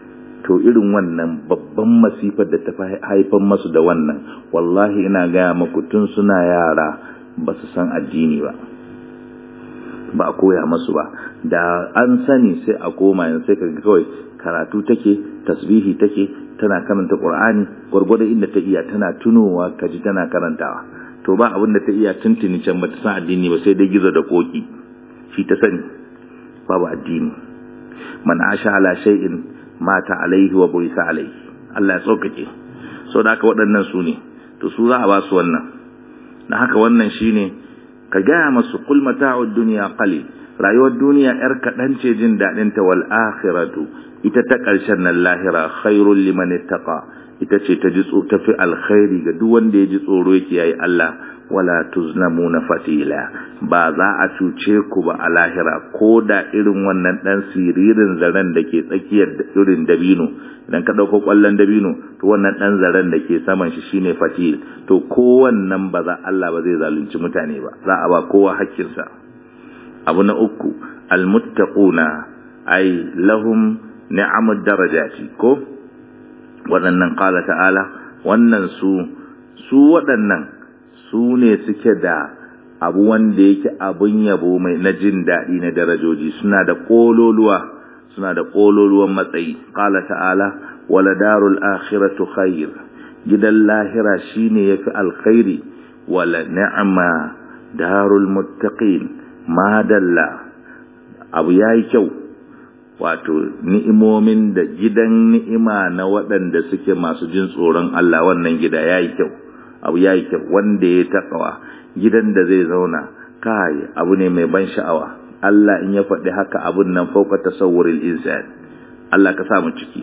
to irin wannan babban masifar da ta haifar masu da wannan wallahi ina gaya maku tun suna yara ba su san addini ba ba a koya masu ba da an sani sai a koma yanzu sai kaga kawai karatu take tasbihi take tana karanta qur'ani gwargwado inda ta iya tana tunowa kaji tana karantawa to ba abin da ta iya tuntuni can ba ta san addini ba sai dai gizo da koki shi ta sani babu addini man asha ala shay'in mata alaihi wa buisa alaihi Allah ya tsokake so da haka waɗannan su ne to su za a ba su wannan na haka wannan shine ka gaya masu kul mata'ud dunya qalil rayuwar duniya yar kaɗan ce jin daɗin ta wal akhiratu ita ta ƙarshen nan lahira khairul liman ittaqa ita ce ta ji tafi alkhairi ga duk wanda ya ji tsoro yake yayi Allah wala tuzlamuna fatila ba za a cuce ku ba a lahira ko da irin wannan dan siririn zaren da ke tsakiyar irin dabino idan ka dauko kwallon dabino to wannan dan zaren da ke saman shi shine fatil to ko wannan ba za Allah ba zai zalunci mutane ba za a ba kowa hakkinsa abu na uku almuttaquna ay lahum ni'amud darajati ko waɗannan qala ta'ala wannan su su waɗannan su ne suke da abu wanda yake abun yabo mai na jin daɗi na darajoji suna da ƙololuwa suna da ƙololuwan matsayi qala ta'ala wala darul akhiratu khair gidan lahira shine yafi alkhairi wala ni'ma darul muttaqin madalla abu yayi kyau wato ni'imomin da gidan ni'ima na waɗanda suke masu jin tsoron Allah wannan gida yayi kyau abu yayi kyau wanda ya takawa gidan da zai zauna kai abu ne mai ban sha'awa Allah in ya faɗi haka abun nan fauka tasawwuril insan Allah ka sa mu ciki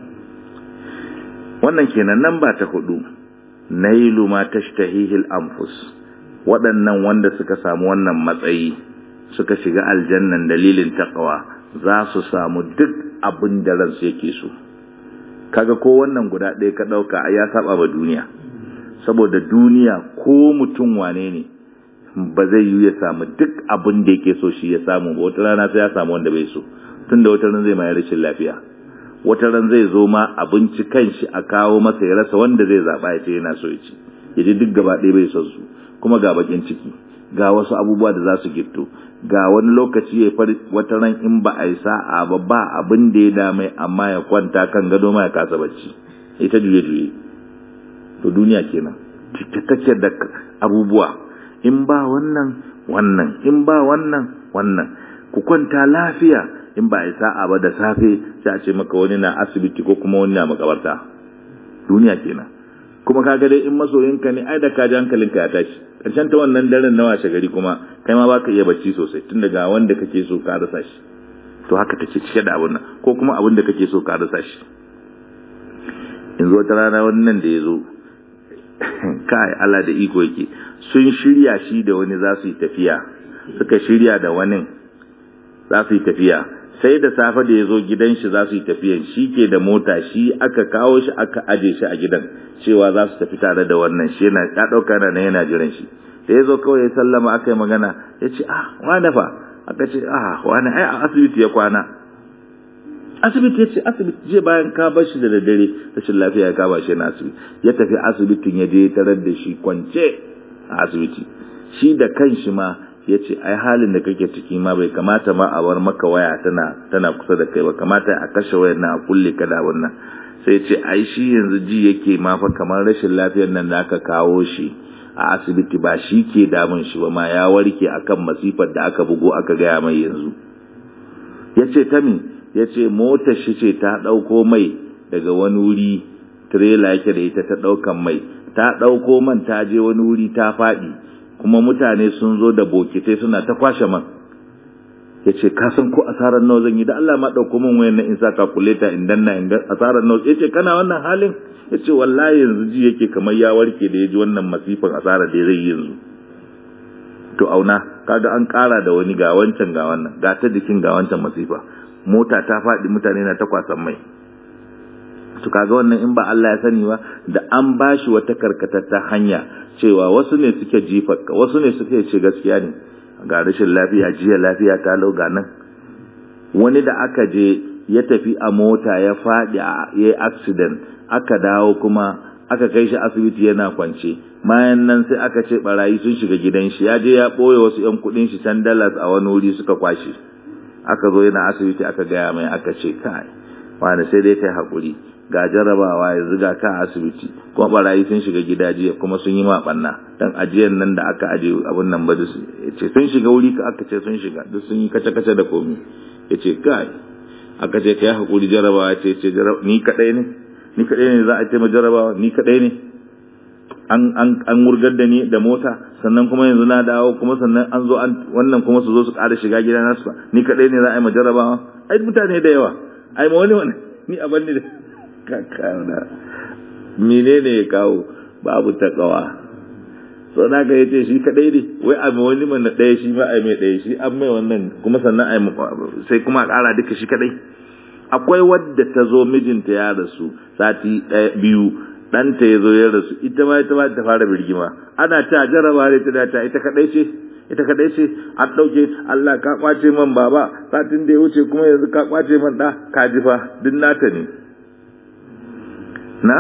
wannan kenan nan ba ta hudu nailu ma tashtahihil anfus waɗannan wanda suka samu wannan matsayi suka shiga aljannan dalilin taqwa za su samu duk abin da ransu yake so kaga ko wannan guda ɗaya ka ɗauka ya saba ba duniya saboda duniya ko mutum wane ne ba zai yi ya samu duk abin da yake so shi ya samu ba wata rana sai ya samu wanda bai so tunda wata ran zai ma rashin lafiya wata ran zai zo ma abinci kanshi a kawo masa ya rasa wanda zai zaba ya ce yana so ya ci ya ji duk gaba ɗaya bai son su kuma ga bakin ciki ga wasu abubuwa da za su gitto ga wani lokaci ya fari wata ran in ba a yi sa'a ba ba abin da ya dame amma ya kwanta kan gado ma ya kasa bacci ita juye juye to duniya kenan take da abubuwa in ba wannan wannan in ba wannan wannan ku kwanta lafiya in ba a yi sa'a ba da safe sai a ce maka wani na asibiti ko kuma wani na makabarta duniya kenan kuma kaga dai in masoyinka ne ai da ka ji hankalinka ya tashi karshen ta wannan daren na washe gari kuma kai ma baka iya bacci sosai tun daga wanda kake so ka rasa shi to haka take cike da abun nan ko kuma abin da kake so ka rasa shi yanzu wata rana wannan da ya zo kai Allah da iko yake sun shirya shi da wani za su yi tafiya suka shirya da wani za su yi tafiya sai da safe da ya zo gidan shi za su yi tafiyan shi ke da mota shi aka kawo shi aka aje shi a gidan cewa za su tafi tare da wannan shi yana ya ɗauka na yana jiran shi da ya zo kawai ya sallama aka yi magana ya ce ah wane fa aka ce ah wane ai a asibiti ya kwana asibiti ya ce asibiti je bayan ka bar shi da daddare rashin lafiya ya kama shi na asibiti ya tafi asibitin ya je tarar da shi kwance a asibiti shi da kanshi ma ya ce ai halin da kake ciki ma bai kamata ma a bar maka waya tana tana kusa da kai ba kamata a kashe wayar nan a kulle ka da wannan sai ce ai shi yanzu ji yake ma fa kamar rashin lafiyar nan da aka kawo shi a asibiti ba shi ke damun shi ba ma ya warke akan masifar da aka bugo aka gaya mai yanzu ya ce ta mi ya ce motar shi ce ta ɗauko mai daga wani wuri tirela yake da ita ta ɗaukan mai ta ɗauko man ta je wani wuri ta faɗi kuma mutane sun zo da bokitai suna ta kwashe man ya ce ka san ko asarar nawa zan yi da Allah ma ɗauko min wayan na in sa kakuleta in danna in asarar nawa ya ce kana wannan halin ya ce wallahi yanzu ji yake kamar ya warke da ya ji wannan masifan asarar da zai yi yanzu to auna kaga an ƙara da wani ga wancan ga wannan ga ta jikin ga wancan masifa mota ta faɗi mutane na ta kwasan mai to kaga wannan in ba Allah ya sani ba da an bashi wata karkatatta hanya cewa wasu ne suke jifarka wasu ne suke ce gaskiya ne ga rashin lafiya jiya lafiya ta lauga nan wani da aka je ya tafi a mota ya faɗi a ya accident aka dawo kuma aka kai shi asibiti yana kwance bayan nan sai aka ce barayi sun shiga gidan shi ya je ya ɓoye wasu 'yan kuɗin shi can dalas a wani wuri suka kwashe aka zo yana asibiti aka gaya mai aka ce kai wani sai dai kai haƙuri ga jarabawa yanzu ga ka asibiti kuma barayi sun shiga gida jiya kuma sun yi maɓanna dan ajiyan nan da aka aje abun nan ba ce sun shiga wuri ka aka ce sun shiga duk sun yi kace-kace da komi ya ce kai aka ce kai haƙuri jarabawa ce ce ni kaɗai ne ni kaɗai ne za a ce ma jarabawa ni kaɗai ne an an an wurgar da ni da mota sannan kuma yanzu na dawo kuma sannan an zo an wannan kuma su zo su ƙara shiga gida nasu ni kaɗai ne za a yi ma jarabawa ai mutane da yawa ai ma wani wani ni a banni da kakana menene ya kawo babu takawa so na ga yace shi kadai ne wai a mai wani man ɗaya shi ma ai mai ɗaya shi an mai wannan kuma sannan ai sai kuma a ƙara duka shi kadai akwai wadda ta zo mijinta ya rasu sati ɗaya biyu ɗanta ya zo ya rasu ita ma ita ma ta fara birgima ana ta jaraba ne ta ta ita kadai ce ita kadai ce an ɗauke Allah ka kwace man baba satin da ya wuce kuma yanzu ka kwace man ɗa ka ji fa duk nata ne na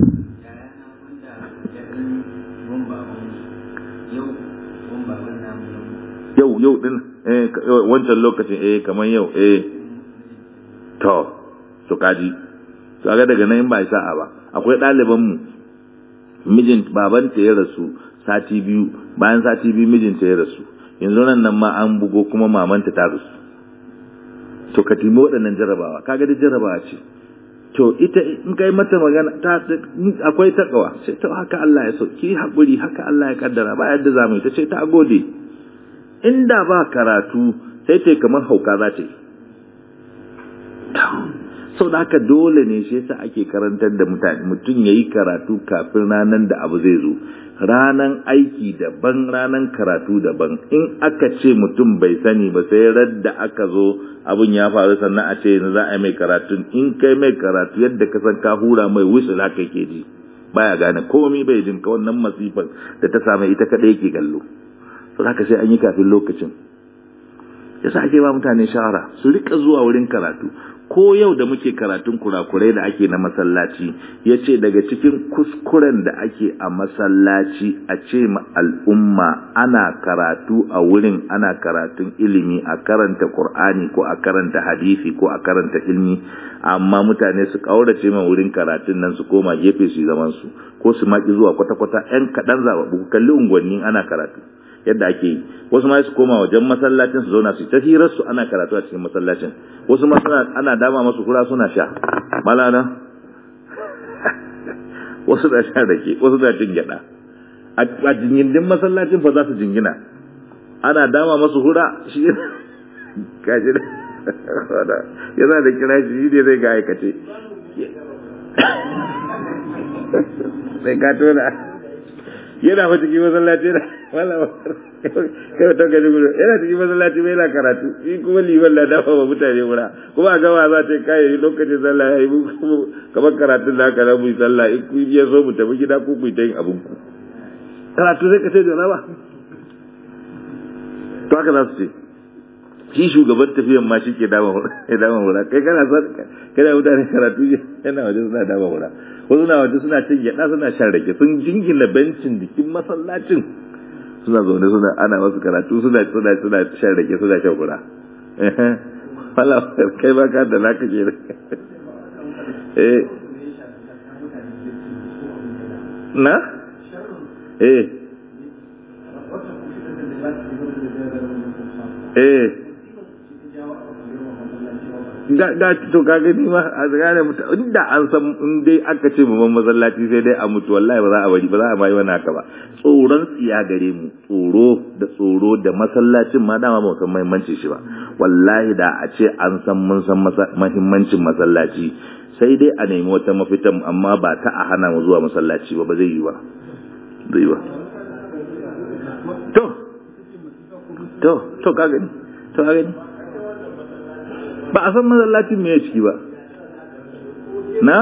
yau yau din eh wancan lokacin eh kamar yau eh to su kaji to ga daga nan in ba sa'a ba akwai ɗaliban mu mijin babanta ya rasu sati biyu bayan sati biyu mijinta ya rasu yanzu nan nan ma an bugo kuma mamanta ta rasu to ka timi waɗannan jarabawa kaga da jarabawa ce to ita in kai mata magana ta akwai takawa sai ta haka Allah ya so ki haƙuri haka Allah ya kaddara ba yadda za mu yi ta ce ta gode inda ba karatu sai ta kamar hauka za ta yi sau da haka dole ne shi yasa ake karantar da mutane mutum ya yi karatu kafin ranar da abu zai zo ranan aiki daban ranan karatu daban in aka ce mutum bai sani ba sai radda aka zo abin ya faru sannan a ce yanzu za a yi mai karatun in kai mai karatu yadda ka san ka hura mai wusul haka ke ji baya gane komai bai jin ka wannan masifar da ta same ita kadai yake kallo to haka sai an yi kafin lokacin yasa ake ba mutane shawara su rika zuwa wurin karatu ko yau da muke karatun kurakurai da ake na masallaci ya ce daga cikin kuskuren da ake a masallaci a ce ma al'umma ana karatu a wurin ana karatun ilimi a karanta Kur'ani ko a karanta hadisi ko a karanta ilmi amma mutane su kaurace ma wurin karatun nan su koma gefe su zaman su ko su maki zuwa kwata-kwata 'yan kaɗan zaɓaɓɓu kalli unguwanni ana karatu yadda ake yi wasu ma su koma wajen masallacin su zauna su ta hirar su ana karatu a cikin masallacin wasu ma suna ana dama masu kura suna sha malana wasu da sha rake wasu da cin gyada a jingindin masallacin fa za su jingina ana dama masu hura shi kaji da yana da kira shi ne zai ga aikace sai ka tona yana fa cikin masallaci na wala kai to ga gudu yana cikin masallaci mai yana karatu shi kuma liman la dafa wa mutane mura kuma a gama za ta kai lokacin sallah ya yi kamar karatun da aka rabu sallah in ku ya so mu tafi gida ko ku ta yin abin ku karatu sai ka ce da ba to haka za su ce shi shugaban tafiyan ma shi ke dama ya dama mura kai kana son kana mutane karatu yana waje suna dama mura wasu na waje suna cin gyaɗa suna shan rake sun jingina bencin jikin masallacin suna zaune suna ana wasu karatu suna suna suna shan rake suna shan kura wala kai ba ka da naka ke eh na eh eh ga to ka gani ma a gane mutum inda an san in dai aka ce mu masallaci sai dai a mutu wallahi ba za a bari ba za a mai wani haka ba tsoron tsiya gare mu tsoro da tsoro da masallacin ma dama ba san muhimmanci shi ba wallahi da a ce an san mun san muhimmancin masallaci sai dai a nemi wata mafita amma ba ta a hana mu zuwa masallaci ba ba zai yi ba zai yi ba to to to ka gani to ka gani ba a san masallacin me ya ciki ba na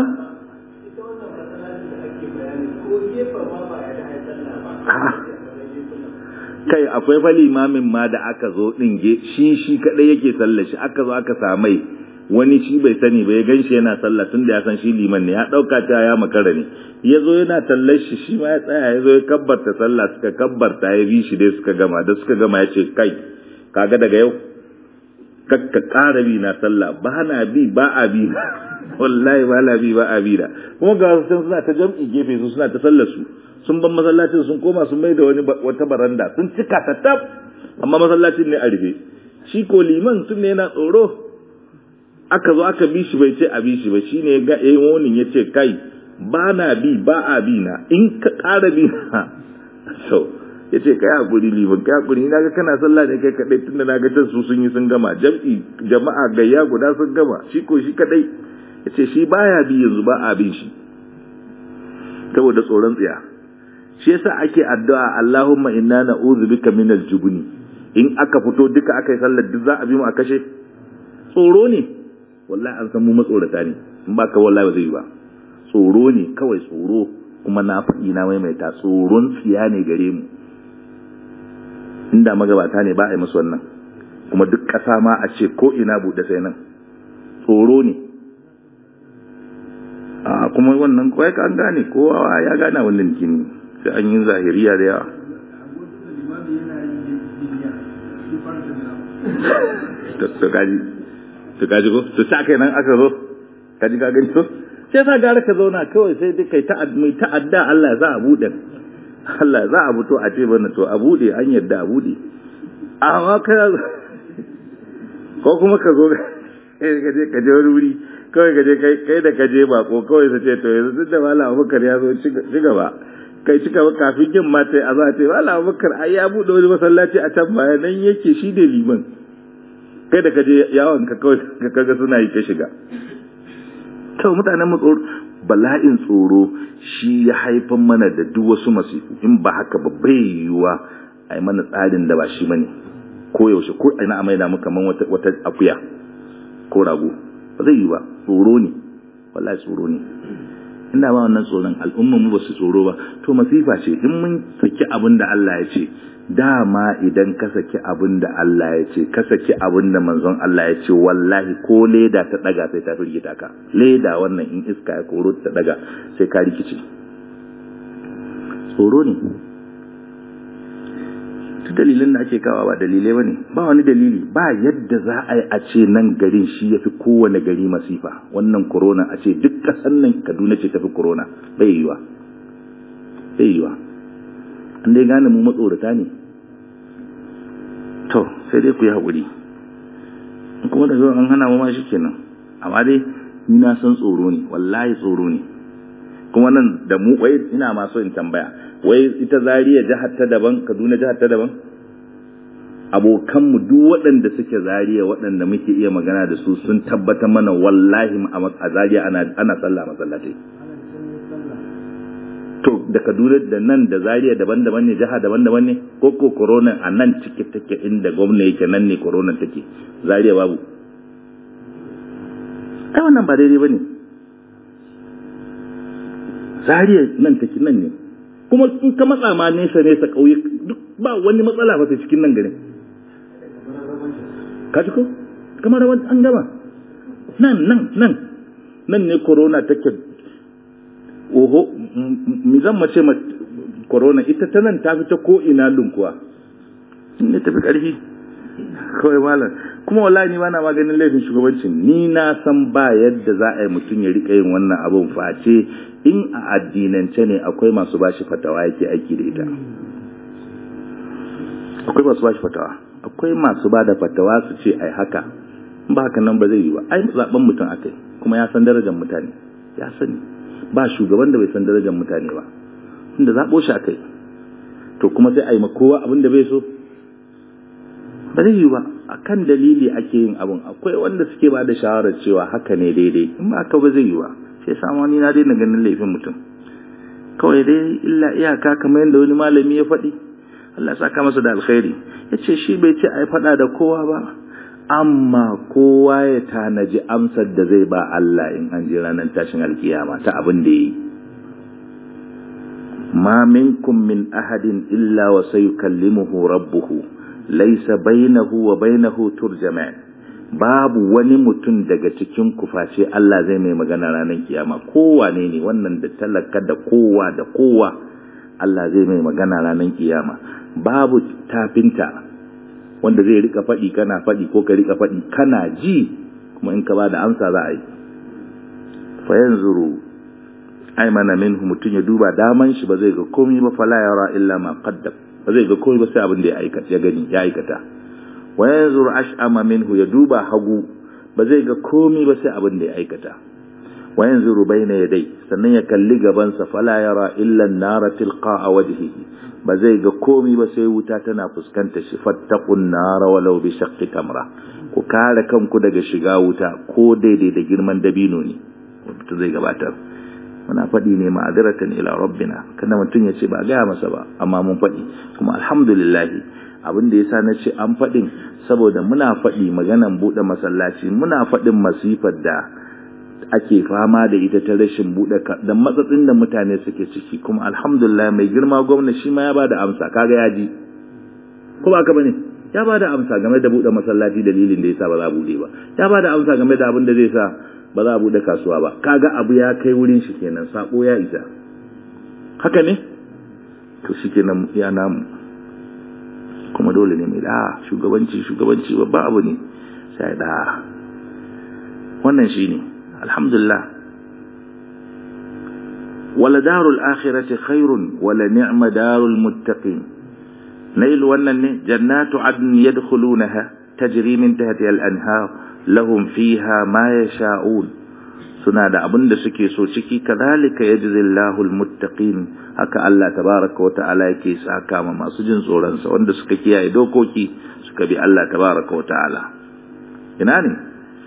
kai akwai fa limamin ma da aka zo din shi shi kadai yake sallar shi aka zo aka samai wani shi bai sani ba ya ganshi yana sallah tun da ya san shi liman ne ya ɗauka ta ya makara ne ya zo yana tallar shi shi ma ya tsaya ya zo ya kabbarta sallah suka kabbarta ya bi shi dai suka gama da suka gama ya ce kai kaga daga yau kakka ƙara bi na sallah ba na bi ba a bi wallahi ba na bi ba a bi da kuma ga wasu suna ta jam'i gefe su suna ta sallar su sun ban masallacin sun koma sun mai da wani wata baranda sun cika ta tab amma masallacin ne a rufe shi ko liman tun ne yana tsoro aka zo aka bi shi bai ce a bi shi ba shine ya ga yayin wonin ya ce kai ba na bi ba a bi na in ka ƙara bi na so ya ce kai hakuri liman kai hakuri na ga kana sallah ne kai kadai tun da na ga can su sun yi sun gama jam'i jama'a gayya guda sun gama shi ko shi kadai ya ce shi baya bi yanzu ba a bin shi saboda tsoron tsiya shi yasa ake addu'a Allahumma inna na'udhu bika minal jubni in aka fito duka aka yi sallar duk za a bi mu a kashe tsoro ne wallahi an san mu matsorata ne in ba ka wallahi ba zai yi ba tsoro ne kawai tsoro kuma na faɗi na maimaita tsoron tsiya ne gare mu inda magabata ne ba a yi musu wannan kuma duk ƙasa ma a ce ko ina buɗe sai nan tsoro ne a kuma wannan kawai ka an gane kowa ya gane wannan kini sai an yi zahiriya da yawa to kaji to kaji ko to sa kai nan aka zo kaji ka gani to sai sa gara ka zauna kawai sai dai kai ta mai ta'adda Allah za a bude Allah za a fito a ce bana to a bude an yadda a bude amma ka ko kuma ka zo ka je ka je wani wuri kawai ka je kai da ka je bako kawai su ce to yanzu duk da malam Abubakar ya zo ci gaba kai cika kafin yin mata a za a ce malam Abubakar ai ya bude wani masallaci a can baya nan yake shi da liman kai da kaje yawon ka kawai ka kaga suna yi ka shiga to mutanen mu tsoro bala'in tsoro shi ya haifan mana da duk wasu masifu in ba haka ba bai yiwuwa a yi mana tsarin da ba shi bane ko yaushe ko ina a maida mu kaman wata wata akuya ko rago ba zai yi ba tsoro ne wallahi tsoro ne inda ba wannan tsoron al'umma mu ba su tsoro ba to masifa ce in mun saki abin da Allah ya ce dama idan ka saki abin da Allah ya ce ka saki abin da manzon Allah ya ce wallahi ko leda ta daga sai ta firgita ka leda wannan in iska ya koro ta daga sai ka rikice tsoro ne ta dalilin da ake kawa ba dalilai bane ba wani dalili ba yadda za a yi a ce nan garin shi ya fi kowane gari masifa wannan corona a ce duk kasan nan kaduna ce tafi corona bai yiwa bai yiwa an dai gane mu matsorata ne to sai dai ku yi haƙuri kuma da an hana mu ma shi kenan amma dai ni na san tsoro ne wallahi tsoro ne kuma nan da mu wai ina ma so in tambaya wai ita zariya jihar ta daban kaduna jihar ta daban abokanmu duk waɗanda suke zariya waɗanda muke iya magana da su sun tabbatar mana wallahi a zariya ana ana sallah masallatai to da kaduna da nan da zariya daban-daban ne jiha daban-daban ne ko ko corona a nan cike take inda gwamna yake nan ne corona take zariya babu ai wannan ba daidai bane zariya nan take nan ne kuma in ka matsa ma nesa nesa kauye duk ba wani matsala ba cikin nan garin ka ji ko kamar an gama nan nan nan nan ne corona take oho mi zan mace ma corona ita ta nan ta fi ta ko ina lunkuwa ne tafi karfi kawai malam kuma wallahi ni bana maganin laifin shugabancin ni na san ba yadda za a yi mutum ya rika yin wannan abun face in a addinance ne akwai masu bashi fatawa yake aiki da ita akwai masu bashi fatawa akwai masu ba da fatawa su ce ai haka ba haka nan ba zai yi ba ai zaben mutum akai kuma ya san darajar mutane ya sani ba shugaban da bai san darajar mutane ba tunda zaɓo shi akai to kuma sai a yi kowa abin da bai so ba zai yi ba a kan dalili ake yin abin akwai wanda suke ba da shawarar cewa haka ne daidai in ba haka ba zai yi ba sai samu ni na daina ganin laifin mutum kawai dai illa iyaka kamar yadda wani malami ya faɗi Allah saka masa da alkhairi ya ce shi bai ce a yi faɗa da kowa ba amma kowa ya tanaji amsar da zai ba Allah in an ji ranar tashin alkiyama ta abin da yi ma minkum min ahadin illa wa sayukallimuhu rabbuhu laysa bainahu wa bainahu turjaman babu wani mutum daga cikin kuface Allah zai mai magana ranar kiyama kowane ne wannan da talaka da kowa da kowa Allah zai mai magana ranar kiyama babu tafinta wanda zai rika faɗi kana faɗi ko ka rika faɗi kana ji kuma in ka ba da amsa za a yi fa yanzuru aymana minhu mutum ya duba daman shi ba zai ga komai ba fala yara illa ma qaddam ba zai ga komai ba sai abin da ya aikata ya gani ya aikata wa yanzuru ash'ama minhu ya duba hagu ba zai ga komai ba sai abin da ya aikata wa yanzuru bayna yadai sannan ya kalli gaban sa fala yara illa an-nara tilqa'a wajhihi ba zai ga komai ba sai wuta tana fuskanta shi fattaqun nara walau bi shaqqi tamra ku kare kanku daga shiga wuta ko daidai da girman dabino ne mutum zai gabatar muna faɗi ne ma'adiratan ila rabbina kada mutum ya ce ba gaya masa ba amma mun faɗi kuma alhamdulillah abin da yasa na ce an faɗin saboda muna faɗi maganan buɗe masallaci muna faɗin masifar da ake fama da ita ta rashin buɗe da matsatsin da mutane suke ciki kuma alhamdulillah mai girma gwamna shi ma ya bada amsa kaga ya ji ko ba ka bane ya bada amsa game da buɗe masallaci dalilin da yasa ba za a buɗe ba ya bada amsa game da abin da zai sa ba za a buɗe kasuwa ba kaga abu ya kai wurin shi kenan sako ya isa haka ne to shi kenan ya namu kuma dole ne mai da shugabanci shugabanci babba abu ne sai da wannan shi ne alhamdulillah wala darul akhirati khairun wala ni'ma darul muttaqin nail wannan ne jannatu adn yadkhulunaha tajri min tahtiha al-anhar lahum fiha ma yasha'un suna da abin da suke so ciki kadhalika yajzillahu almuttaqin haka Allah tabaaraka wa ta'ala yake saka ma masu jin tsoron sa wanda suka kiyaye dokoki suka bi Allah tabaaraka wa ta'ala ina ne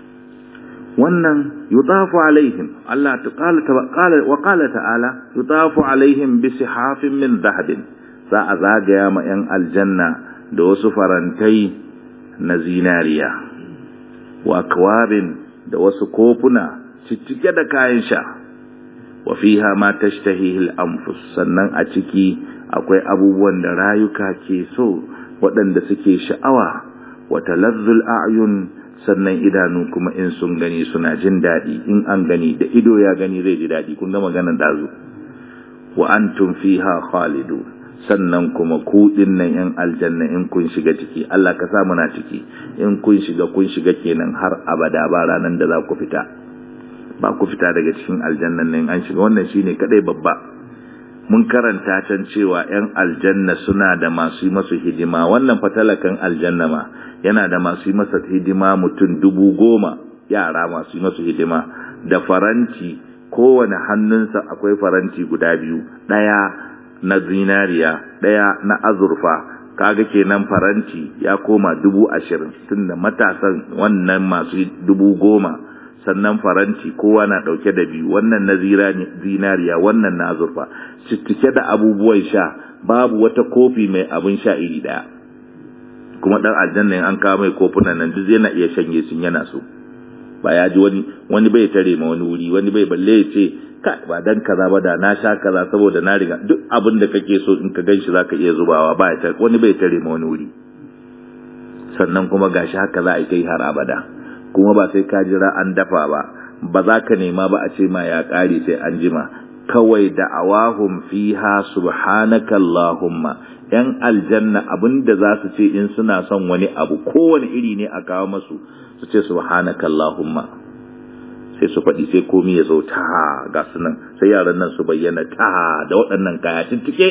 wannan yutafu alaihim Allah ta'ala qala wa qala ta'ala yutafu alaihim bi sihafin min dhahabin za a zagaya ma yan aljanna da wasu farantai na zinariya wa akwabin da wasu kofuna ciccike da kayan sha wa fiha ma tashtahihi al-anfus sannan a ciki akwai abubuwan da rayuka ke so waɗanda suke sha'awa wa talazzul a'yun sannan idanu kuma in sun gani suna jin daɗi in an gani da ido ya gani zai ji daɗi kun ga maganar dazu wa antum fiha khalidun sannan kuma ku nan yan aljanna in kun shiga ciki Allah ka sa muna ciki in kun shiga kun shiga kenan har abada ba ranan da za ku fita ba ku fita daga cikin aljannan nan an shiga wannan shine kadai babba mun karanta can cewa yan aljanna suna da masu yi masu hidima wannan fatalakan aljanna ma yana da masu yi masa hidima mutum dubu goma yara masu yi masu hidima da faranti kowane hannunsa akwai faranti guda biyu ɗaya na zinariya ɗaya na azurfa kaga kenan faranti ya koma dubu ashirin tunda matasan wannan masu dubu goma sannan faranti kowa na ɗauke da biyu wannan na zinariya wannan na azurfa cike da abubuwan sha babu wata kofi mai abin sha iri ɗaya kuma ɗan aljanna an kawo mai kofunan nan duk yana iya shanye sun yana so ba ya ji wani wani bai tare ma wani wuri wani bai balle ya ce ka ba dan kaza ba da na sha kaza saboda na riga duk abin da kake so in ka ganshi zaka iya zubawa ba ya wani bai tare ma wani wuri sannan kuma gashi haka za a yi har abada kuma ba sai ka jira an dafa ba ba za ka nema ba a ce ma ya kare sai an jima kawai da awahum fiha subhanaka allahumma yan aljanna abinda za su ce in suna son wani abu kowane iri ne a kawo masu su ce subhanaka allahumma sai su faɗi sai komi ya zo ta ga su nan sai yaran nan su bayyana ta da waɗannan kaya tuntike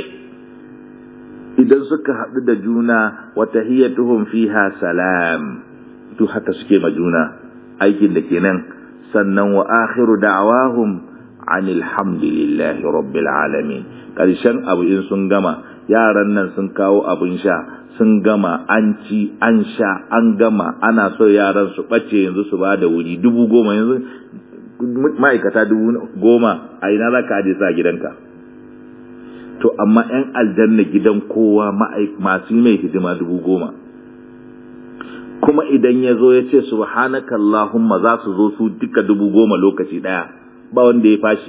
idan suka haɗu da juna wata hiyatuhum fiha salam duk haka suke ma juna aikin da kenan sannan wa akhiru da'awahum anil hamdulillahi rabbil alamin karshen abu in sun gama yaran nan sun kawo abin sha sun gama an ci an sha an gama ana so yaran su ɓace yanzu su ba da wuri dubu goma yanzu ma'aikata dubu goma a ina za ka aje sa gidanka to amma 'yan aljanna gidan kowa masu mai hidima dubu goma kuma idan ya zo ya ce subhanaka Allahumma za su zo su duka dubu goma lokaci ɗaya ba wanda ya fashi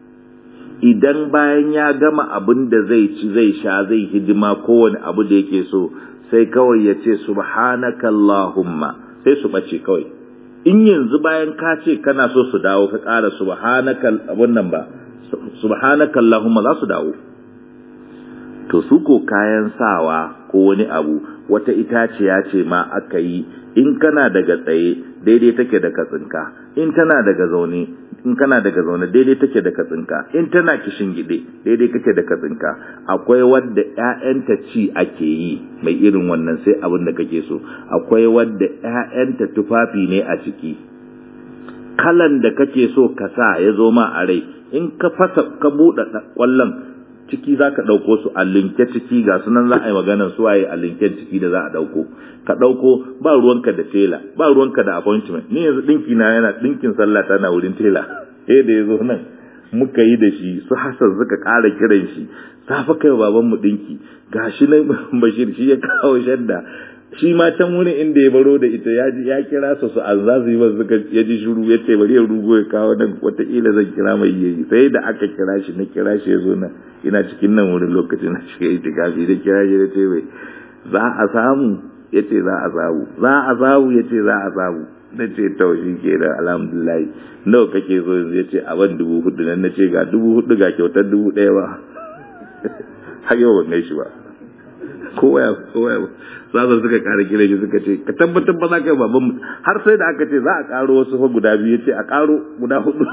idan bayan ya gama abin da zai ci zai sha zai hidima kowane abu da yake so sai kawai ya ce subhanaka Allahumma sai su bace kawai in yanzu bayan ka ce kana so su dawo ka ƙara subhanaka abun nan ba subhanaka allahumma za su dawo to su ko kayan sawa ko wani abu wata itaciya ce ma aka yi in kana daga tsaye daidai take da katsinka in tana daga zaune in kana daga zaune daidai take da katsinka in tana kishin gide daidai kake da katsinka akwai wadda ƴaƴanta ci ake yi mai irin wannan sai abin da kake so akwai wadda ƴaƴanta tufafi ne a ciki kalan da kake so ka sa ya zo ma a rai in ka fasa ka buɗe ƙwallon ciki za ka ɗauko su a linke ciki ga sunan za a yi maganar su waye a linken ciki da za a ɗauko ka ɗauko ba ruwanka da tela ba ruwanka da appointment ni yanzu ɗinki na yana ɗinkin sallah tana wurin tela eh da ya zo nan muka yi da shi su hasan suka ƙara kiran shi safa kai baban mu ɗinki gashi nan bashir shi ya kawo shadda shi ma can wurin inda ya baro da ita ya ji ya kira su su an za su yi masu suka ya ji shuru ya ce bari ya rugo ya kawo nan wataƙila zan kira mai yayi sai da aka kira shi na kira shi ya zo nan ina cikin nan wurin lokacin na shiga itikafi da kira shi da ce mai za a samu ya ce za a samu za a samu ya ce za a samu na ce taushi ke da alhamdulillah nawa kake so yanzu ya ce a ban dubu hudu nan na ce ga dubu hudu ga kyautar dubu ɗaya ba har yau ban gaishe ba kowa kowa sasa suka kare kire shi suka ce ka tabbatar ba za ka yi baban har sai da aka ce za a karo wasu fa guda biyu ya ce a karo guda hudu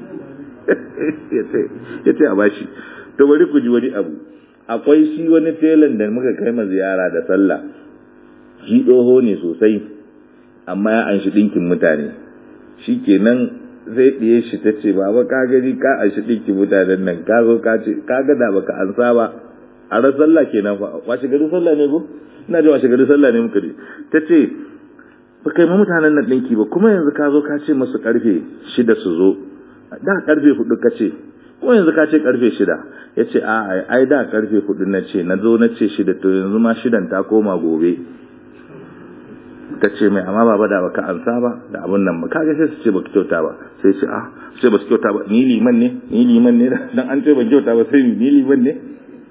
ya ce a bashi to bari ku ji wani abu akwai shi wani telan da muka kai ma ziyara da sallah shi doho ne sosai amma ya anshi dinkin mutane shi kenan zai ɗiye shi ta ce baba ka gani ka anshi dinkin mutanen nan ka zo ka ce ka ga da baka ansa ba a ran sallah kenan fa washe gari sallah ne ko ina ji washe gari sallah ne muka je ta ce ba kai ma mutanen nan ɗinki ba kuma yanzu ka zo ka ce masu karfe shida su zo da karfe hudu ka ce kuma yanzu ka ce karfe shida ya ce a ai da karfe hudu na ce na zo na ce shida to yanzu ma shidan ta koma gobe ta ce mai amma baba da baka ansa ba da abun nan ba kaga sai su ce baka kyauta ba sai ce ah ce ba su kyauta ba ni liman ne ni liman ne dan an ce ban kyauta ba sai ni liman ne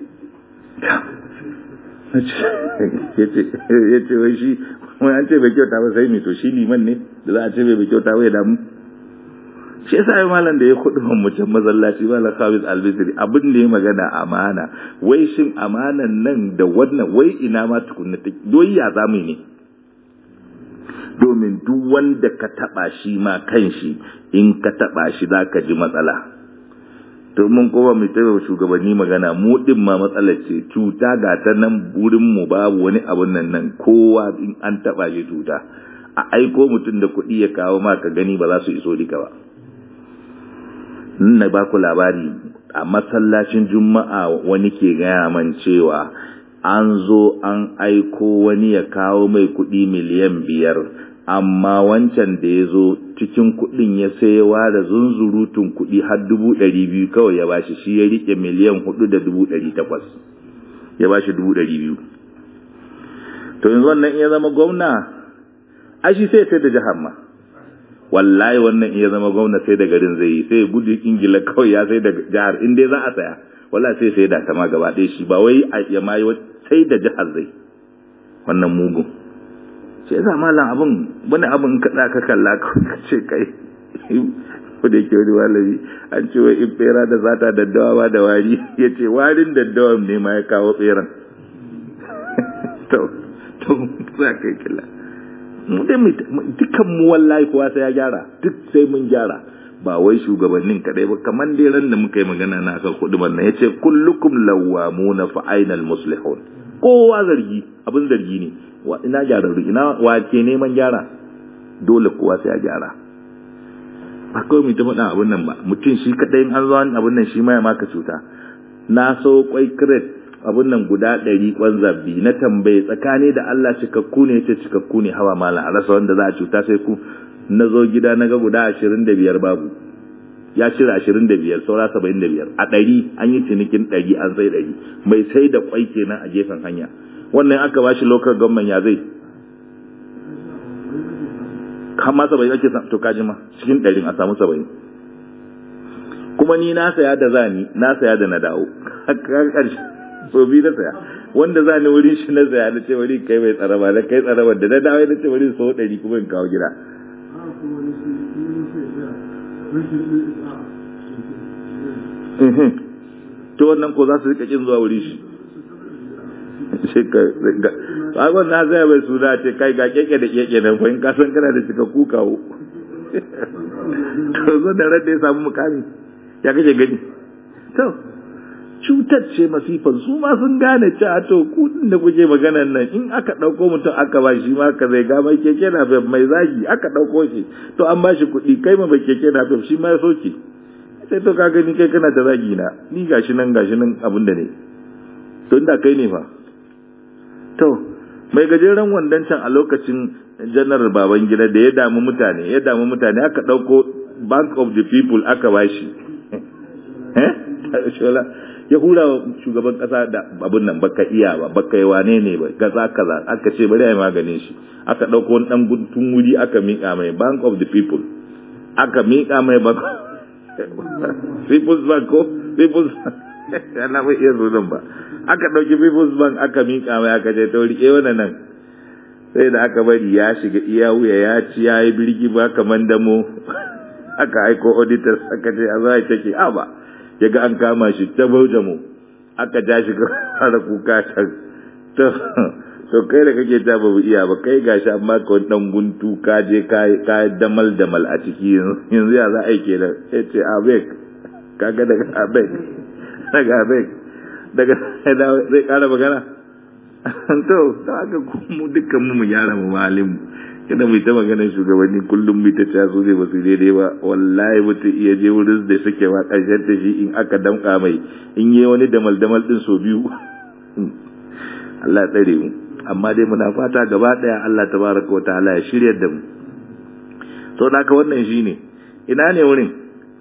ya ce wai shi wai an ce bai kyauta ba sai mi to shi liman ne da za a ce bai kyauta ba ya damu shi yasa ai malam da ya kudu man mutum masallaci malam Khamis Albisri abin da ya magana amana wai shin amanan nan da wannan wai ina ma tukunna ta doyi ya zamu ne domin duk wanda ka taba shi ma kanshi in ka taba shi zaka ji matsala to mun kowa mai tsaye shugabanni magana mu din ma matsalar ce cuta ga ta nan burin mu babu wani abun nan nan kowa in an taba shi cuta a aiko mutum da kuɗi ya kawo ma ka gani ba za su iso duka ba na ba ku labari a masallacin juma'a wani ke gaya man cewa an zo an aiko wani ya kawo mai kuɗi miliyan biyar amma wancan da ya zo cikin kuɗin ya sayewa da zunzurutun kuɗi har dubu ɗari biyu kawai ya bashi shi ya riƙe miliyan hudu da dubu ɗari takwas ya bashi dubu ɗari biyu to yanzu wannan iya zama gwamna ai shi sai sai da jihar ma wallahi wannan iya zama gwamna sai da garin zai yi sai gudu ingila kawai ya sai da jihar in dai za a saya wallahi sai sai da ta ma gaba ɗaya shi ba wai ya ma sai da jihar zai wannan mugun ce yasa malam abin wani abin kaɗa ka kalla ka ce kai ko da yake wani malami an ce wai in bera da zata daddawa ba da wari ya ce warin daddawan ne ma ya kawo beran to to za kai killa mu dai dukkan mu wallahi kowa sai ya gyara duk sai mun gyara ba wai shugabannin kadai ba kamar dai ran da muka yi magana na kan kuduban nan yace kullukum lawamuna fa ainal muslihun kowa zargi abin zargi ne wa ina gyararru ina wa ke neman gyara dole kowa sai ya gyara ba kawai mu ta faɗa abin nan ba mutum shi kadai an zo abin nan shi ma ya maka cuta na so kwai crate abin nan guda ɗari kwan zabbi na tambaye tsakani da Allah cikakku ne ce cikakku ne hawa malam a rasa wanda za a cuta sai ku na zo gida na ga guda ashirin da biyar babu ya cire ashirin da biyar saura saba'in da biyar a ɗari an yi cinikin ɗari an sai ɗari mai sai da kwai kenan a gefen hanya wannan aka bashi local government ya zai kama saba'in ake to kaji ma cikin ɗarin a samu saba'in kuma ni na saya da zani na saya da na dawo ƙarshe so biyu na saya wanda za ni wurin shi na tsaya na ce wuri kai mai tsaraba na kai tsaraba da na dawo na ce wuri so ɗari kuma in kawo gida to wannan ko za su rika kin zuwa wuri shi shi ka ga abin na zai bai suna ce kai ga keke da keke nan fa in ka san kana da cika kukawo to zo da ran da ya samu mukami ya kake gani to cutar ce masifan su ma sun gane cewa to kudin da kuke maganan nan in aka ɗauko mutum aka ba shi ma ka zai ga mai keke na mai zagi aka ɗauko shi to an ba shi kuɗi kai ma mai keke na shi ma ya soke sai to ka gani kai kana da zagi na ni gashi nan gashi nan abin da ne to inda kai ne fa to mai gajeren wandon can a lokacin janar baban gida da ya damu mutane ya damu mutane aka ɗauko bank of the people aka ba shi ya hura shugaban kasa da abin nan baka iya ba baka yi wane ne ba kaza kaza aka ce bari a yi maganin shi aka ɗauko wani ɗan guntun wuri aka miƙa mai bank of the people aka miƙa mai bank people's bank ko people's ana bai iya sunan ba aka ɗauki people's bank aka miƙa mai aka ce ta riƙe wannan nan sai da aka bari ya shiga iya wuya ya ci ya yi birgi ba kamar damo aka aiko auditors aka ce a za a take a ba ya ga an kama shi ta bauja mu aka ja shi fara kuka ta to kai da kake ta babu iya ba kai gashi amma ka wani dan guntu ka je ka damal damal a ciki yanzu ya za a yi kenan sai ce abek kaga daga abek daga abek daga zai kara magana to ta haka mu dukkan mu mu gyara mu malin kada mu ta magana shugabanni kullum mu ta taso zai basu daidai ba wallahi mutum iya je wurin da suke wa ƙarshen ta shi in aka damƙa mai in yi wani damal damal din so biyu Allah tsare mu amma dai muna fata gaba daya Allah tabaraka wa ta'ala ya shirya da mu to naka wannan shine ina ne wurin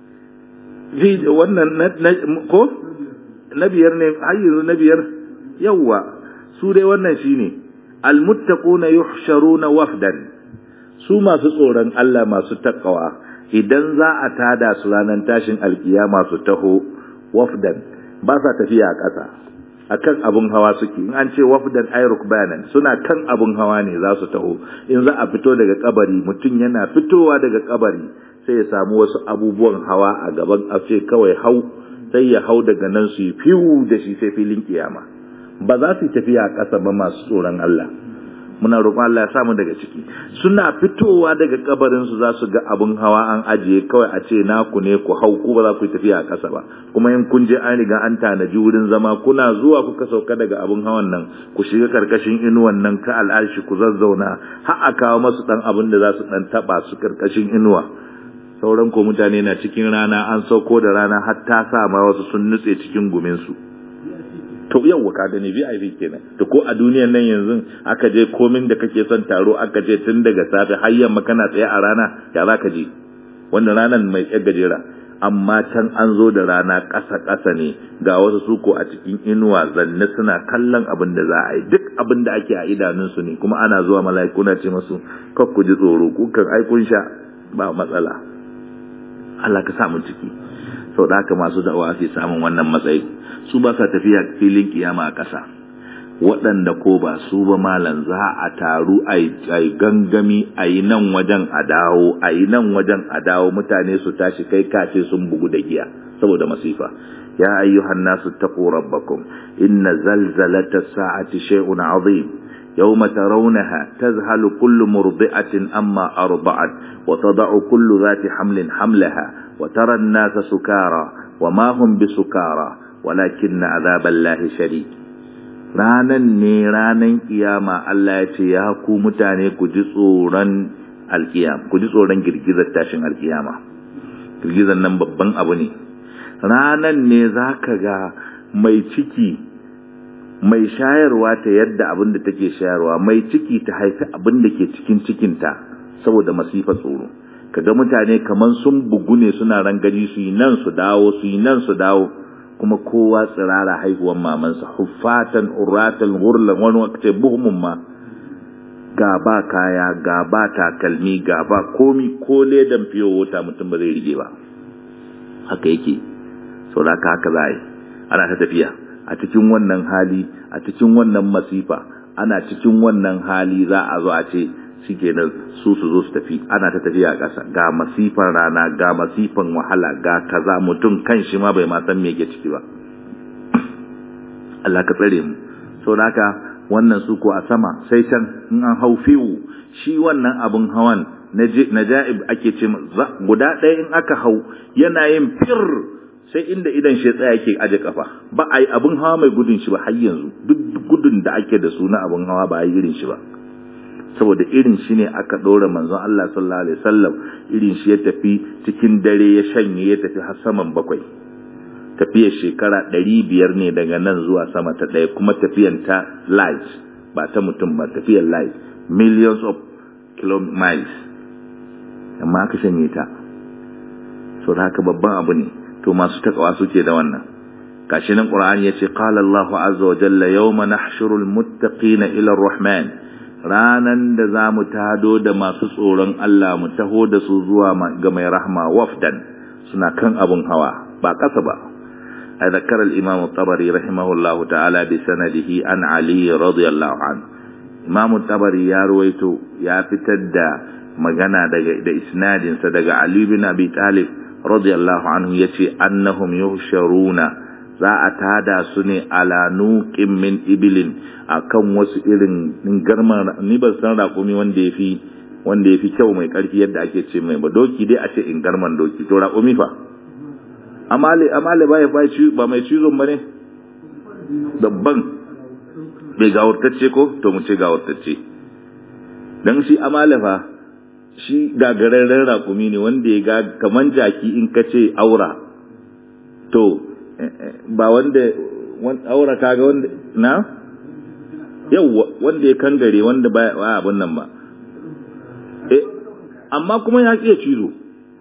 wannan ko na biyar ne har yanzu na biyar yawwa su dai wannan shine almuttaquna yuhsharuna wafdan su masu tsoron Allah masu takawa idan za a tada su ranar tashin alkiyama su taho wafdan ba sa tafiya a ƙasa akan abun hawa suke in an ce wafdan ayruk banan suna kan abun hawa ne za su taho in za a fito daga kabari mutum yana fitowa daga kabari sai ya samu wasu abubuwan hawa a gaban a ce kawai hau sai ya hau daga nan su yi fiwu da shi sai filin kiyama ba za su tafiya a ƙasa ba masu tsoron Allah muna roƙon Allah ya samu daga ciki suna fitowa daga kabarin su za su ga abun hawa an ajiye kawai a ce naku ne ku hau ku ba za ku yi tafiya a ƙasa ba kuma in kun je an riga an tanaji wurin zama kuna zuwa kuka sauka daga abun hawan nan ku shiga karkashin inuwan nan ka al'arshi ku zazzauna har a kawo masu dan abin da za su dan taba su karkashin inuwa sauran ko mutane na cikin rana an sauko da rana har ta sa ma wasu sun nutse cikin gumin su to yawwa ka gani VIP kenan to ko a duniyan nan yanzu aka je komin da kake son taro aka je tun daga safe har yamma kana tsaye a rana ya za ka je wannan ranar mai yar gajera amma can an zo da rana ƙasa ƙasa ne ga wasu suko a cikin inuwa zanne suna kallon abin da za a yi duk abin da ake a idanunsu ne kuma ana zuwa mala'iku na ce masu kak ku ji tsoro kukan ai kun sha ba matsala Allah ka sa mu ciki sau da haka masu da'awa ke samun wannan matsayi su ba sa tafiya filin kiyama a ƙasa waɗanda ko ba su ba malam za a taru a yi gangami a yi nan wajen a dawo a yi nan wajen a dawo mutane su tashi kai kace sun bugu da giya saboda masifa ya ayyuhan nasu taqu rabbakum inna zalzalata sa'ati shay'un azim يوم ترونها تذهل كل مرضعة أما أرضعت وتضع كل ذات حمل حملها وترى الناس سكارى وما هم بسكارى ولكن عذاب الله شديد ranan ne ranan kiyama Allah ya ce ya ku mutane ku ji tsoron alkiyama ku ji tsoron girgizar tashin alkiyama girgizar nan babban abu ne ranan ne za ka ga mai ciki mai shayarwa ta yadda abin da take shayarwa mai ciki ta haifi abin da ke cikin cikinta saboda masifa tsoro kaga mutane kaman sun bugu ne suna rangaji su yi nan su dawo su yi nan su dawo kuma kowa tsirara haihuwan mamansa huffatan uratan gurlan wani wakce buhumun ma ga ba kaya ga ba takalmi ga ba komi ko ledan fiyo wuta mutum ba zai rige ba haka yake sau da haka za a yi ana ta tafiya a cikin wannan hali a cikin wannan masifa ana cikin wannan hali za a zo a ce shikenan su su zo su tafi ana ta tafiya ƙasa ga masifan rana ga masifan wahala ga kaza mutum kan shi ma bai ma san me yake ciki ba Allah ka tsare mu saboda haka wannan su ko a sama sai can in an hau fiwu shi wannan abun hawan naja'ib ake ce guda ɗaya in aka hau yana yin fir sai inda idan shi tsaya yake aje kafa ba a yi abun hawa mai gudun shi ba har yanzu duk gudun da ake da su na abun hawa ba a yi irin shi ba saboda irin shi ne aka ɗora manzon Allah sallallahu alaihi wasallam irin shi ya tafi cikin dare ya shanye ya tafi har saman bakwai tafiyar shekara ɗari biyar ne daga nan zuwa sama ta ɗaya kuma tafiyan ta light ba ta mutum ba tafiyar light millions of kilomiles amma aka shanye ta so da haka babban abu ne to masu takawa suke da wannan gashi nan qur'ani yace qala Allahu azza wa jalla yawma nahshurul muttaqina ila ar-rahman ranan da zamu tado da masu tsoron Allah mu taho da su zuwa ga mai rahma wafdan suna kan abun hawa ba kasa ba ذكر الإمام الطبري رحمه الله تعالى بسنده عن علي رضي الله عنه إمام الطبري يا رويتو يا فتد magana daga da isnadinsa daga Ali bin Abi Talib radiyallahu anhu yace annahum yuhsharuna za a tada su ne ala nuqin min ibilin akan wasu irin garma ni ban san raƙumi wanda yafi wanda yafi kyau mai ƙarfi yadda ake ce mai ba doki dai a ce in garman doki to raƙumi fa amale amale ba ya ba mai cizon bane dabban bai gawurtacce ko to mu ce gawurtacce dan shi amale fa shi gagararren raƙumi ne wanda ya ga kaman jaki in ka ce aura to ba wanda aura kaga wanda na yau wanda ya kangare wanda ba abun nan ba eh amma kuma ya iya cizo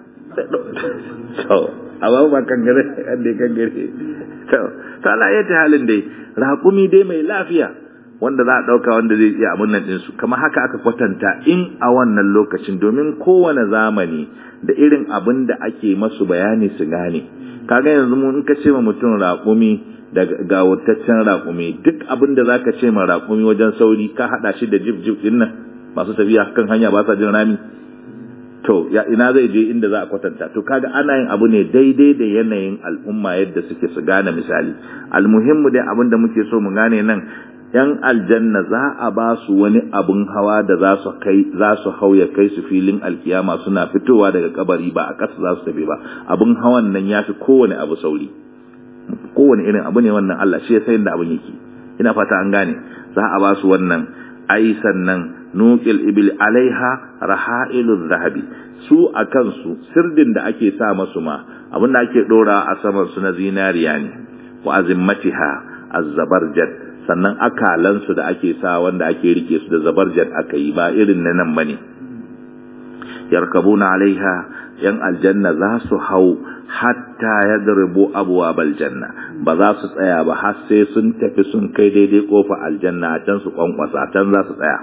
so amma ba kangare wanda ya kangare to ta Allah ya ta halin dai raƙumi dai mai lafiya wanda za a ɗauka wanda zai iya abin nan ɗinsu kama haka aka kwatanta in a wannan lokacin domin kowane zamani da irin abin da ake masu bayani su gane kaga yanzu mu in ka ce ma mutum raƙumi da gawurtaccen raƙumi duk abin da zaka ce ma raƙumi wajen sauri ka haɗa shi da jib jib ɗin nan masu tafiya kan hanya ba sa jin rami to ya ina zai je inda za a kwatanta to kaga ana yin abu ne daidai da yanayin al'umma yadda suke su gane misali almuhimmu dai abin da muke so mu gane nan ‘yan aljanna za a ba su wani abin hawa da za su kai za su hau ya kai su filin alkiyama suna fitowa daga kabari ba a ƙasa za su tafi ba abin hawan nan ya fi kowane abu sauri kowane irin abu ne wannan Allah shi ya sayin da abin yake ina fata an gane za a ba su wannan ai sannan nuqil ibil alaiha rahailu zahabi su a kansu sirdin da ake sa masu ma abin da ake dora a saman su na zinariya ne wa azimmatiha azzabarjad sannan akalansu da ake sa wanda ake rike su da zabarjad aka yi ba irin na nan bane yarkabuna alaiha yan aljanna za su hau hatta yadribu abwabal janna ba za su tsaya ba har sai sun tafi sun kai daidai kofa aljanna a can su kwankwasa can za su tsaya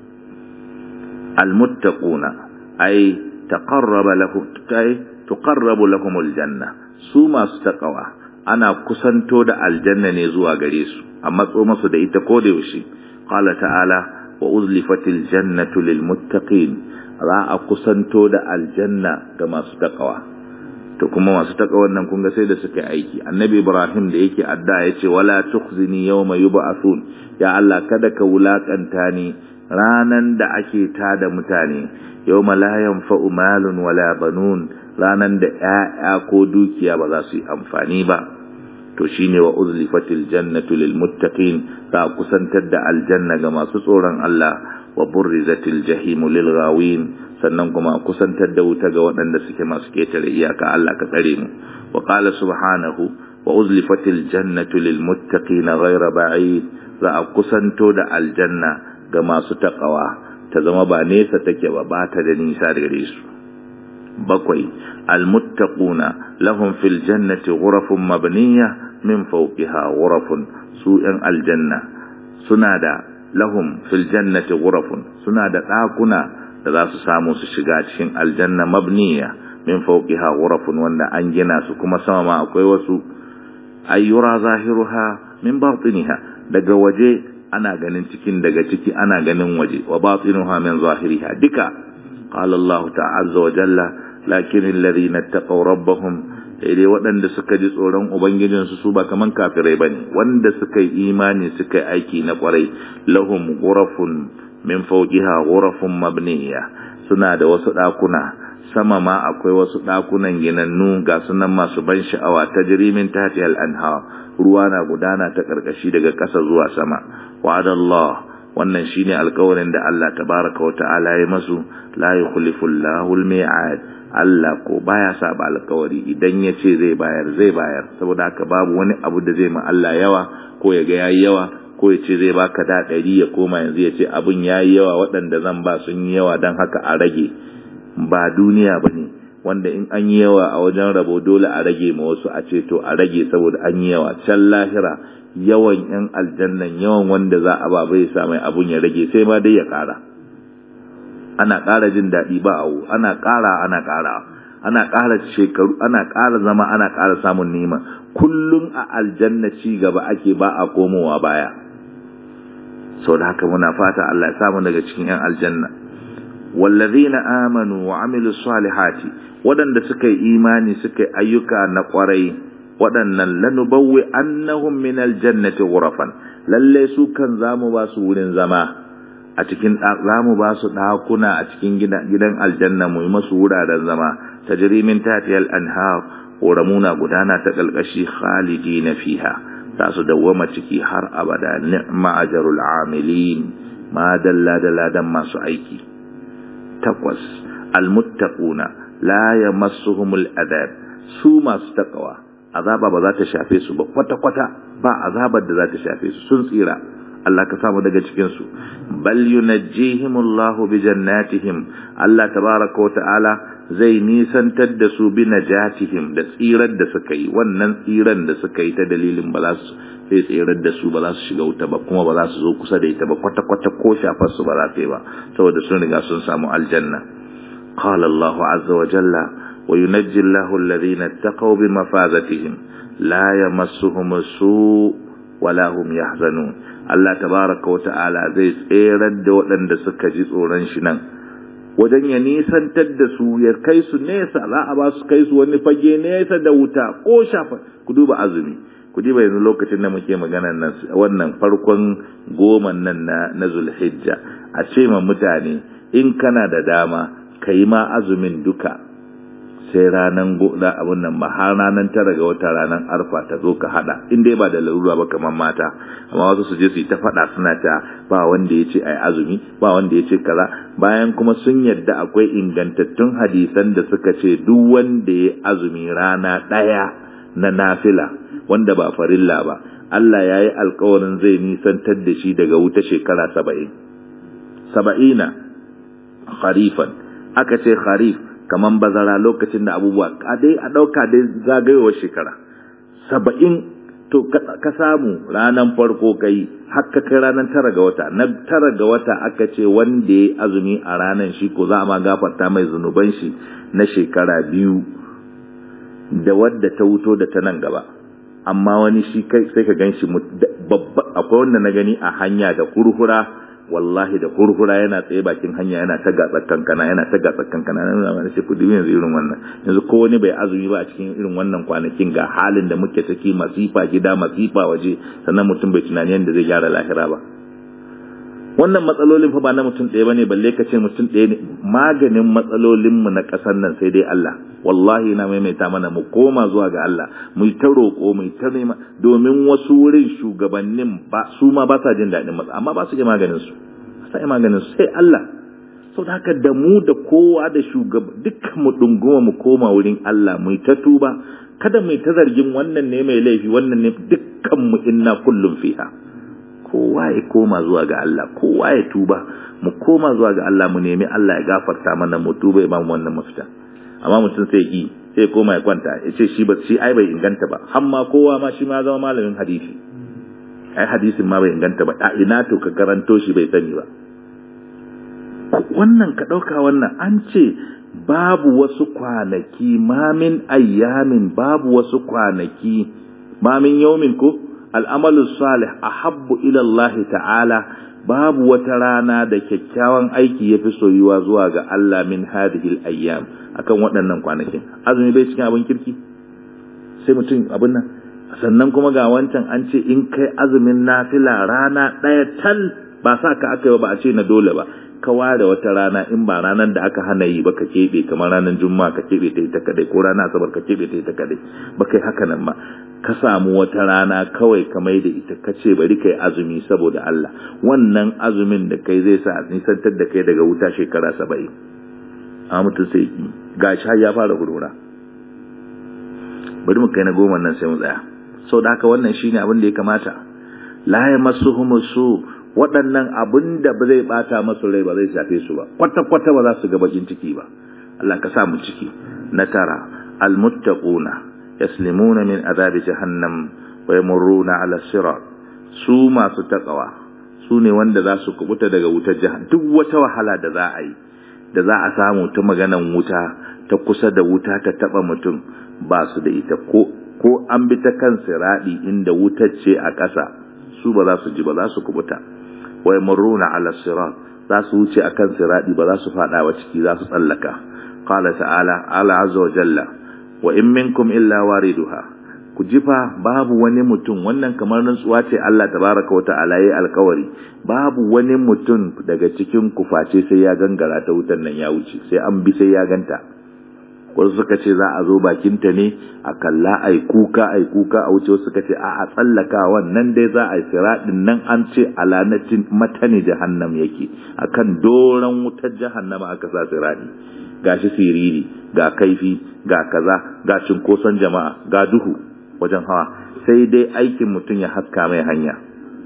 almuttaquna ay taqarraba lahum ay tuqarrabu lahum aljanna su masu taqwa ana kusanto da aljanna ne zuwa gare su a matso masu da ita ko da yaushe qala ta'ala wa uzlifatil jannatu lil muttaqin za a kusanto da aljanna ga masu takawa to kuma masu takawa nan kun ga sai da suka aiki annabi ibrahim da yake adda yace wala tukhzini yawma yub'athun ya allah kada ka wulakanta ni ranan da ake tada mutane yawma la yanfa'u malun wala banun ranan da 'ya'ya ko dukiya ba za su yi amfani ba to shine wa uzlifatil jannatu lil muttaqin za kusantar da aljanna ga masu tsoron Allah wa burrizatil jahimu lil ghawin sannan kuma kusantar da wuta ga waɗanda suke masu ketare iyaka Allah ka tsare mu wa qala subhanahu wa uzlifatil jannatu lil muttaqin ghayra ba'id za a kusanto da aljanna ga masu takawa ta zama ba nesa take ba ba ta da nisa gare su bakwai almuttaquna lahum fil jannati ghurafun mabniya min fawqiha ghurafun su yan aljanna suna da lahum fil jannati ghurafun suna da dakuna da za su samu su shiga cikin aljanna mabniya min fawqiha ghurafun wanda an gina su kuma sama ma akwai wasu ay yura zahiruha min batiniha daga waje ana ganin cikin daga ciki ana ganin waje wa batinuha min zahiriha duka qala Allah ta'azza wa jalla lakin alladhina taqaw rabbahum dai waɗanda suka ji tsoron ubangijinsu su ba kaman kafirai bane wanda suka yi imani suka yi aiki na kwarai lahum ghurafun min fawqiha ghurafun mabniya suna da wasu ɗakuna sama ma akwai wasu ɗakunan ginannu ga sunan masu ban sha'awa ta jirimin tati al'anha ruwa na gudana ta ƙarƙashi daga ƙasa zuwa sama wa'adallah wannan shine alƙawarin da Allah tabaraka wa ta'ala ya masu la yukhlifu Allahu al-mi'ad Allah ko baya saba alƙawari idan ya ce zai bayar zai bayar saboda haka babu wani abu da zai ma Allah yawa ko ya ga yayi yawa ko ya ce zai baka da ɗari ya koma yanzu ya ce abin yayi yawa waɗanda zan ba sun yi yawa don haka a rage ba duniya ba ne wanda in an yi yawa a wajen rabo dole a rage ma wasu a ce to a rage saboda an yi yawa can lahira yawan yan aljannan yawan wanda za a ba bai sa mai abun ya rage sai ma dai ya ƙara ana ƙara jin daɗi ba awu ana ƙara ana ƙara ana ƙara shekaru ana ƙara zama ana ƙara samun nima kullum a aljanna ci gaba ake ba a komowa baya sau da haka muna fata Allah ya samu daga cikin 'yan aljanna wallazina amanu wa amilu salihati waɗanda suka yi imani suka yi ayyuka na ƙwarai waɗannan lanubawwi annahum min aljannati ghurafan lalle su kan zamu ba su wurin zama a cikin zamu ba su ɗakuna a cikin gidan aljanna mu yi masu wuraren zama tajri min tatiyal anhar ƙoramuna gudana ta ƙalƙashi khalidina fiha za su dawwama ciki har abada ni'ma ajrul amilin ma dalla da ladan masu aiki takwas almuttaquna la yamassuhumul adab su masu takawa azaba ba za ta shafe su ba kwata kwata ba azabar da za ta shafe su sun tsira Allah ka samu daga cikin su bal yunajjihimullahu bi jannatihim Allah tabaraka wa ta'ala zai nisantar da su bi najatihim da tsirar da suka yi wannan tsiran da suka yi ta dalilin ba za su sai tsirar da su ba za su shiga wuta ba kuma ba za su zo kusa da ita ba kwata kwata ko shafar su ba za ta yi ba saboda sun riga sun samu aljanna qala Allah azza wa jalla wa yunajji Allahu alladhina ittaqaw bi mafazatihim la yamassuhum su wala hum yahzanun Allah tabaraka wa ta'ala zai tserar da waɗanda suka ji tsoron shi nan wajen ya nisantar da su ya kai su nesa za a ba su kai su wani fage nesa da wuta ko shafa ku duba azumi ku duba yanzu lokacin da muke magana nan wannan farkon goma nan na na zulhijja a ce ma mutane in kana da dama ka yi ma azumin duka sai ranan goda abun nan ba har ranan tara ga wata ranan arfa ta zo ka hada in dai ba da larura ba kamar mata amma wasu su je su yi ta fada suna ta ba wanda ya ce ai azumi ba wanda ya ce kaza bayan kuma sun yadda akwai ingantattun hadisan da suka ce duk wanda ya azumi rana daya na nafila wanda ba farilla ba Allah ya yi alkawarin zai nisantar da shi daga wuta shekara saba'in saba'ina kharifan aka ce kharif kaman bazara lokacin da abubuwa dai a ɗauka dai zagayowar shekara saba'in to ka samu ranar farko kai haka kai ranar tara ga wata na tara ga wata aka ce wanda ya azumi a ranar shi ko za a ma gafarta mai zunuban shi na shekara biyu da wadda ta wuto da ta nan gaba amma wani shi kai sai ka gan shi babba akwai wanda na gani a hanya da kurhura wallahi da kurkura yana tsaye bakin hanya yana ta gatsar kankana yana ta gatsar kankana na nuna mana shi kudi yanzu irin wannan yanzu ko wani bai azumi ba a cikin irin wannan kwanakin ga halin da muke ciki masifa gida masifa waje sannan mutum bai tunani yadda zai gyara lahira ba wannan matsalolin fa ba na mutum ɗaya bane balle ka ce mutum ɗaya ne maganin matsalolin mu na ƙasar nan sai dai Allah wallahi na maimaita mana mu koma zuwa ga Allah mu ta roƙo mu ta nema domin wasu wurin shugabannin ba su ma ba sa jin daɗin matsa amma ba su ji maganin su sai maganin su sai Allah sau da haka da mu da kowa da shugaba dukkan mu dunguma mu koma wurin Allah mu ta tuba kada mu ta zargin wannan ne mai laifi wannan ne dukkan mu inna kullum fiha kowa ya koma zuwa ga Allah kowa ya tuba mu koma zuwa ga Allah mu nemi Allah ya gafarta mana mu tuba ya bamu wannan mafita amma mutum sai yi sai koma ya kwanta ya ce shi ba shi ai bai inganta ba amma kowa ma shi ma zama malamin hadisi ai hadisin ma bai inganta ba a ina to ka karanto shi bai sani ba wannan ka ɗauka wannan an ce babu wasu kwanaki mamin ayyamin babu wasu kwanaki ma min yawmin ko al'amalu salih ahabbu ila Allah ta'ala babu wata rana da kyakkyawan aiki yafi soyuwa zuwa ga Allah min hadhihi al-ayyam akan waɗannan kwanakin azumi bai cikin abin kirki sai mutum abin nan sannan kuma ga wancan an ce in kai azumin nafila rana ɗaya tal ba sa ka aka yi ba a ce na dole ba ka ware wata rana in ba ranar da aka hana yi ba ka keɓe kamar ranar juma'a ka keɓe ta ita kadai ko ranar asabar ka keɓe ta ita kadai ba kai haka nan ba ka samu wata rana kawai ka mai da ita ka ce bari kai azumi saboda Allah wannan azumin da kai zai sa nisantar da kai daga wuta shekara saba'in a mutum sai ki ga sha ya fara gurura bari mu kai na goma nan sai mu tsaya sau da haka wannan shine abin da ya kamata la yamassuhum su waɗannan abin da ba zai bata masu rai ba zai shafe su ba kwata-kwata ba za su ga bakin ciki ba Allah ka sa mu ciki na tara almuttaquna yaslimuna min azabi jahannam wa yamurruna ala sirat su masu takawa su ne wanda za su kubuta daga wutar jahannam duk wata wahala da za a yi da za a samu ta maganan wuta ta kusa da wuta ta taba mutum ba su da ita ko ko an bi ta kan siradi inda wutar ce a ƙasa su ba za su ji ba za su kubuta wa yamurruna ala sirat za su wuce akan siradi ba za su fada wa ciki za su tsallaka qala ta'ala ala azza wa jalla wa in minkum illa wariduha ku jifa babu wani mutum wannan kamar rantsuwa ce Allah tabaraka wa ta'ala yayi alkawari babu wani mutum daga cikin ku face sai ya gangara ta wutan nan ya wuce sai an bi sai ya ganta wasu suka ce za a zo bakinta ne a kalla ai kuka ai kuka a wuce wasu suka ce a a tsallaka wannan dai za a yi siraɗin nan an ce alanatin matani jahannam yake akan doron wutar jahannama aka sa siraɗi gashi siriri ga kaifi ga kaza ga cinkoson jama'a ga duhu wajen hawa sai dai aikin mutum ya haska mai hanya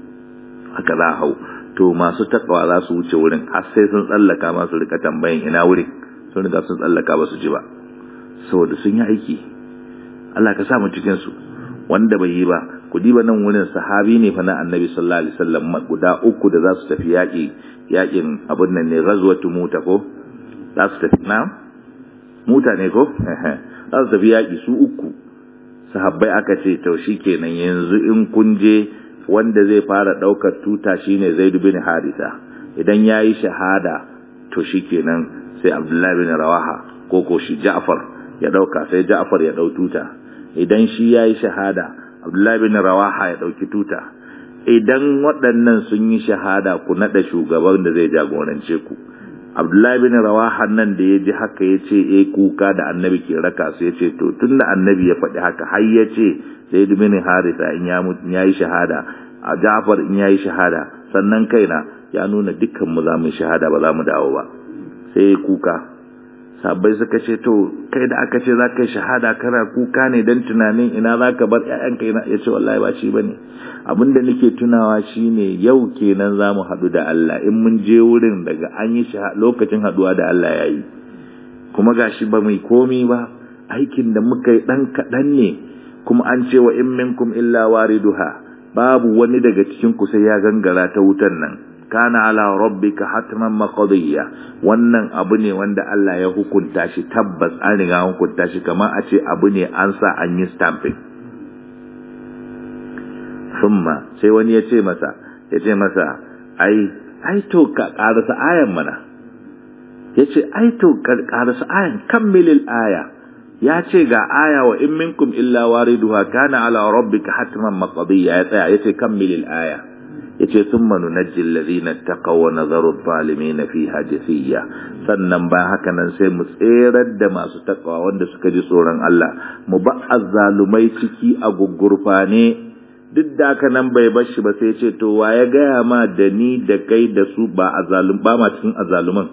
haka za a hau to masu takawa za su wuce wurin har sai sun tsallaka masu rika tambayin ina wurin sun riga sun tsallaka ba su ji ba saboda sun yi aiki Allah ka sa mu cikin su wanda bai yi ba ku diba nan wurin sahabi ne fa na annabi sallallahu alaihi wasallam guda uku da za su tafi yaƙi yaƙin abin nan ne ghazwatu muta ko za su tafi na muta ne ko za su tafi yaƙi su uku sahabbai aka ce to shikenan yanzu in kun je wanda zai fara ɗaukar tuta shine Zaid bin Haritha idan yayi shahada to shikenan sai Abdullahi bin Rawaha ko ko shi Ja'far ya dauka sai Ja'far ya dau tuta idan shi yayi shahada Abdullahi bin Rawaha ya dauki tuta idan waɗannan sun yi shahada ku nada shugaban da zai jagorance ku Abdullahi bin Rawaha nan da ya ji haka ya ce eh kuka da annabi ke raka su ya ce to tunda annabi ya faɗi haka har ya ce Zaid bin Haritha in ya mutu yayi shahada a Ja'far in yayi shahada sannan kaina ya nuna dukkan mu za mu shahada ba za mu dawo ba sai kuka sabbai suka ce to kai da aka ce za ka yi shahada kana kuka ne don tunanin ina za ka bar ‘ya'yanka ina ya ce wallahi ba shi ba ne abin da nake tunawa shi ne yau kenan za mu haɗu da Allah in mun je wurin daga an yi lokacin haɗuwa da Allah ya yi kuma ga shi ba mai komi ba aikin da muka yi ɗan kaɗan ne kuma an ce wa in minkum illa wariduha babu wani daga cikin ku sai ya gangara ta wutan nan kana ala rabbika hatman maqdiya wannan abu ne wanda Allah ya hukunta shi tabbas an riga hukunta shi kamar a ce abu ne an sa an yi stamping thumma sai wani ya ce masa ya ce masa ai ai to ka karasa ayan mana ya ce ai to karasa ayan kammilil aya ya ce ga aya wa in minkum illa wariduha kana ala rabbika hatman maqdiya ya tsaya ya ce kammilil aya yace thumma nunajji alladhina taqaw wa nadharu adh-dhalimin fiha jathiya sannan ba haka nan sai mu tserar da masu takawa wanda suka ji tsoron Allah mu ba azzalumai ciki a gugurfane duk da haka nan bai bar shi ba sai ce to wa ya gaya ma da ni da kai da su ba azzalum ba ma cikin azzaluman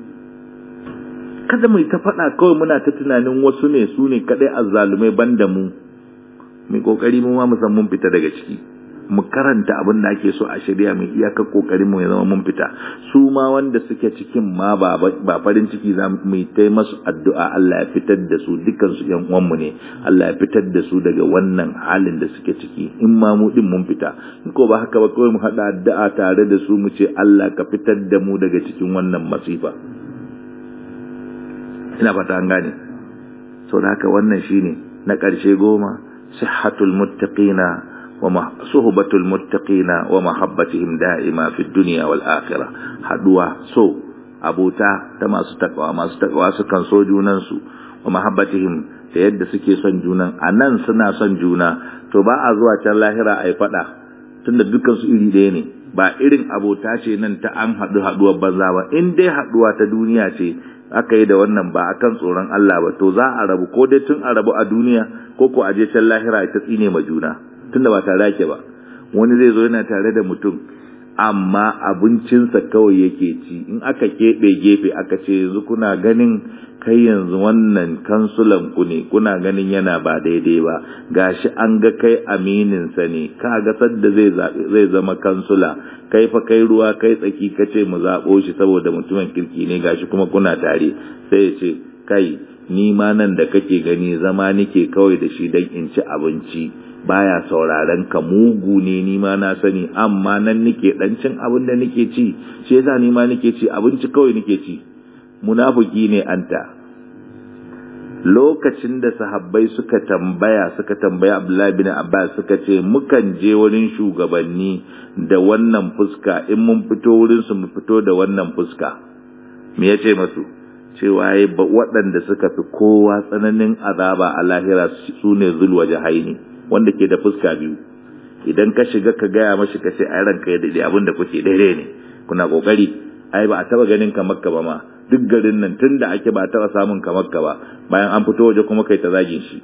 kada mu ta faɗa kawai muna ta tunanin wasu ne su ne kadai azzalumai banda mu mu kokari mu ma mu san mun fita daga ciki mu karanta abin da ake so a shirya mai iyakar kokarin mu ya zama mun fita su ma wanda suke cikin ma ba ba farin ciki za mu yi ta masu addu'a Allah ya fitar da su dukkan su yan uwan mu ne Allah ya fitar da su daga wannan halin da suke ciki in ma mu din mun fita in ko ba haka ba kawai mu hada addu'a tare da su mu ce Allah ka fitar da mu daga cikin wannan masifa ina fata an gane saboda haka wannan shine na ƙarshe goma sihhatul muttaqina wa suhbatul muttaqina wa mahabbatihim da'ima fid dunya wal akhirah haduwa so abota ta masu takawa masu takawa sukan so junansu wa mahabbatihim da yadda suke son junan a nan suna son juna to ba a zuwa can lahira a yi faɗa tunda dukkan su iri ɗaya ne ba irin abota ce nan ta an haɗu haɗuwar banza ba in dai haɗuwa ta duniya ce aka yi da wannan ba akan tsoron Allah ba to za a rabu ko dai tun a rabu a duniya ko ko a je can lahira ita tsine ma juna tunda ba tare ake ba wani zai zo yana tare da mutum amma abincinsa kawai yake ci in aka keɓe gefe aka ce yanzu kuna ganin kai yanzu wannan kansulan ku ne kuna ganin yana ba daidai ba gashi an ga kai aminin sa ne ka ga sadda zai zai zama kansula kai fa kai ruwa kai tsaki kace mu zabo shi saboda mutumin kirki ne gashi kuma kuna tare sai ya ce kai ni ma nan da kake gani zama nike kawai da shi dan in ci abinci baya sauraron ka mugu ne ni ma na sani amma nan nike dan cin abin da nike ci shi yasa ni ma nike ci abinci kawai nike ci munafiki ne anta lokacin da sahabbai suka tambaya suka tambaya Abdullahi bin Abbas suka ce mukan je wurin shugabanni da wannan fuska in mun fito wurin su mu fito da wannan fuska me yace masu cewa yayi waɗanda suka fi kowa tsananin azaba a lahira su ne zulwa jahaini wanda ke da fuska biyu idan ka shiga ka gaya mashi ka ce ai ranka ya dade abin da kuke daidai ne kuna kokari ai ba a taba ganin ka makka ba ma duk garin nan tun da ake ba a taba samun ka makka ba bayan an fito waje kuma kai ta zagin shi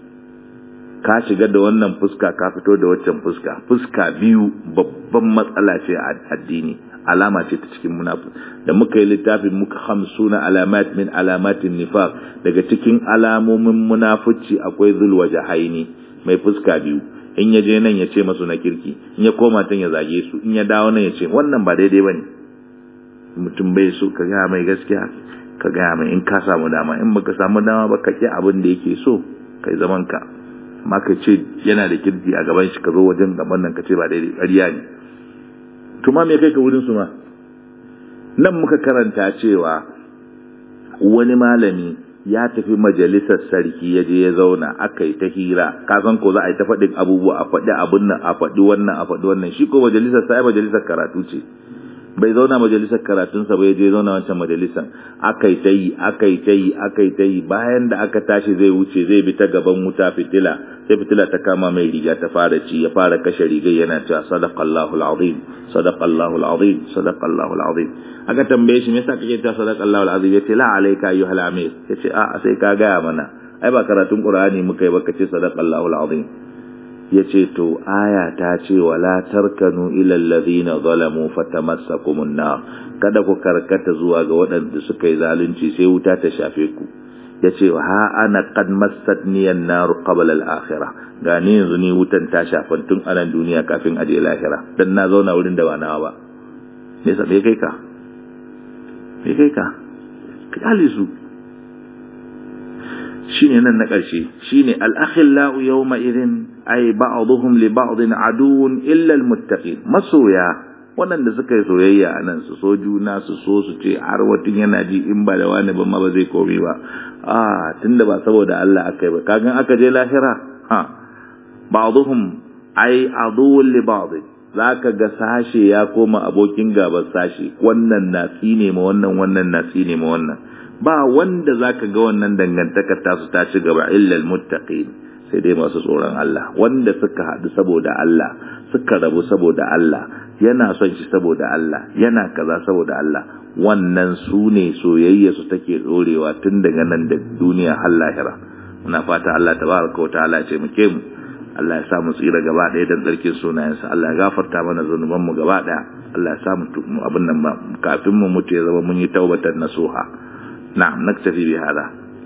ka shiga da wannan fuska ka fito da waccan fuska fuska biyu babban matsala ce a addini alama ce ta cikin munafik da muka yi littafin muka hamsuna alamat min alamatin nifaq daga cikin alamomin munafici akwai zulwa jahaini mai fuska biyu in ya je nan ya ce masu na kirki in ya koma tan ya zage su in ya dawo nan ya ce wannan ba daidai bane mutum bai so ka gaya mai gaskiya ka gaya mai in ka samu dama in baka samu dama ba ka ki abin da yake so kai zaman ka amma ka ce yana da kirki a gaban shi ka zo wajen gaban nan ka ce ba daidai ƙarya ne tuma me kai ka wurin su ma nan muka karanta cewa wani malami ya tafi majalisar sarki ya je ya zauna aka yi ta hira ka san ko za a yi ta faɗin abubuwa a faɗi abun nan a faɗi wannan a faɗi wannan shi ko majalisar sai majalisar karatu ce bai zauna majalisar karatunsa ba ya je zauna wancan majalisar aka yi ta yi aka yi ta yi aka yi ta yi bayan da aka tashi zai wuce zai bi ta gaban wuta fitila sai fitila ta kama mai riga ta fara ci ya fara kashe rigar yana cewa sadaqallahu alazim sadaqallahu alazim sadaqallahu alazim aka tambaye shi me yasa kake cewa sadaqallahu alazim yace la alayka ayyuhal amir yace a sai ka gaya mana ai ba karatun qur'ani muka yi ba kace sadaqallahu alazim yace to aya ta ce wala tarkanu ila alladhina zalamu fatamassakumun nar kada ku karkata zuwa ga waɗanda suka yi zalunci sai wuta ta shafe ku yace ha ana qad massatni an-nar qabla al-akhirah ga ni yanzu ni wutan ta shafan tun a nan duniya kafin a je lahira dan na zauna wurin da ba nawa ba me yasa me kai ka me kai ka kali su shine nan na ƙarshe shine al-akhillau yawma idhin ay ba'dhum li ba'din aduwwun illa al-muttaqin masoya waɗanda suka yi soyayya a nan su so juna su so su ce har watan yana ji in ba da wani ba ma ba zai komi ba a tunda ba saboda Allah aka yi ba kagan aka je lahira ha ba'dhum ay aduwwun li ba'd zaka ga sashe ya koma abokin gaban sashe wannan na tsine ma wannan wannan na tsine ma wannan ba wanda zaka ga wannan dangantaka ta su ta ci gaba illa almuttaqin sai dai masu tsoron Allah wanda suka haɗu saboda Allah suka rabu saboda Allah yana son shi saboda Allah yana kaza saboda Allah wannan su ne soyayya su take dorewa tun daga nan da duniya har lahira muna fata Allah tabaraka wa ta'ala ce muke mu Allah ya sa mu tsira gaba ɗaya dan tsarkin sunayensa Allah ya gafarta mana zanuban mu gaba ɗaya Allah ya sa mu abin nan ba kafin mu mutu ya zama mun yi taubatan nasuha نعم نكتفي بهذا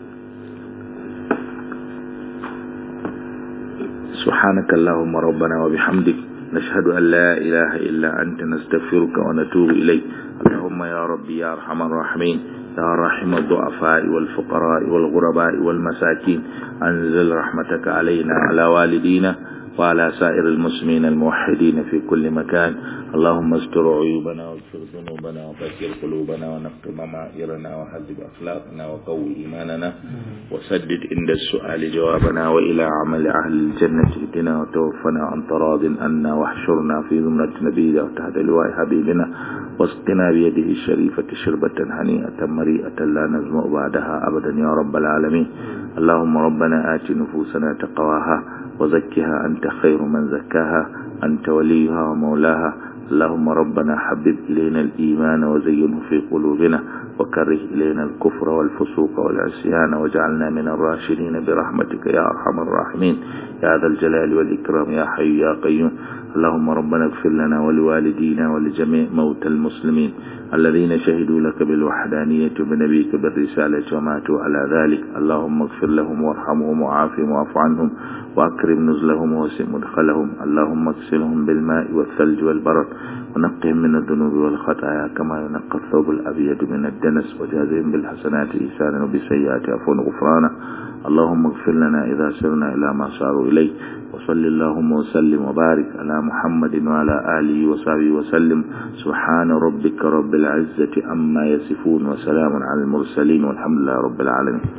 سبحانك اللهم ربنا وبحمدك نشهد أن لا إله إلا أنت نستغفرك ونتوب إليك اللهم يا ربي يا أرحم الراحمين يا رحم الضعفاء والفقراء والغرباء والمساكين أنزل رحمتك علينا على والدينا وعلى سائر المسلمين الموحدين في كل مكان اللهم استر عيوبنا واغفر ذنوبنا وطهر قلوبنا ونقض ضمائرنا وهذب أخلاقنا وقوي إيماننا وسدد عند السؤال جوابنا وإلى عمل أهل الجنة اهدنا وتوفنا عن تراض عنا واحشرنا في زمرة نبينا وتحت لواء حبيبنا واسقنا بيده الشريفة شربة هنيئة مريئة لا نزمع بعدها أبدا يا رب العالمين اللهم ربنا آت نفوسنا تقواها وزكها أنت خير من زكاها أنت وليها ومولاها اللهم ربنا حبب إلينا الإيمان وزينه في قلوبنا وكره إلينا الكفر والفسوق والعصيان واجعلنا من الراشدين برحمتك يا أرحم الراحمين يا ذا الجلال والإكرام يا حي يا قيوم اللهم ربنا اغفر لنا ولوالدينا ولجميع موتى المسلمين الذين شهدوا لك بالوحدانية وبنبيك بالرسالة وماتوا على ذلك اللهم اغفر لهم وارحمهم وعافهم واعف عنهم وأكرم نزلهم ووسع مدخلهم اللهم اغسلهم بالماء والثلج والبرد ونقهم من الذنوب والخطايا كما ينقى الثوب الأبيض من الدنس وجازهم بالحسنات إحسانا وبالسيئات عفوا غفرانا اللهم اغفر لنا إذا سرنا إلى ما صاروا إليه وصل اللهم وسلم وبارك على محمد وعلى آله وصحبه وسلم سبحان ربك رب العزة عما يصفون وسلام على المرسلين والحمد لله رب العالمين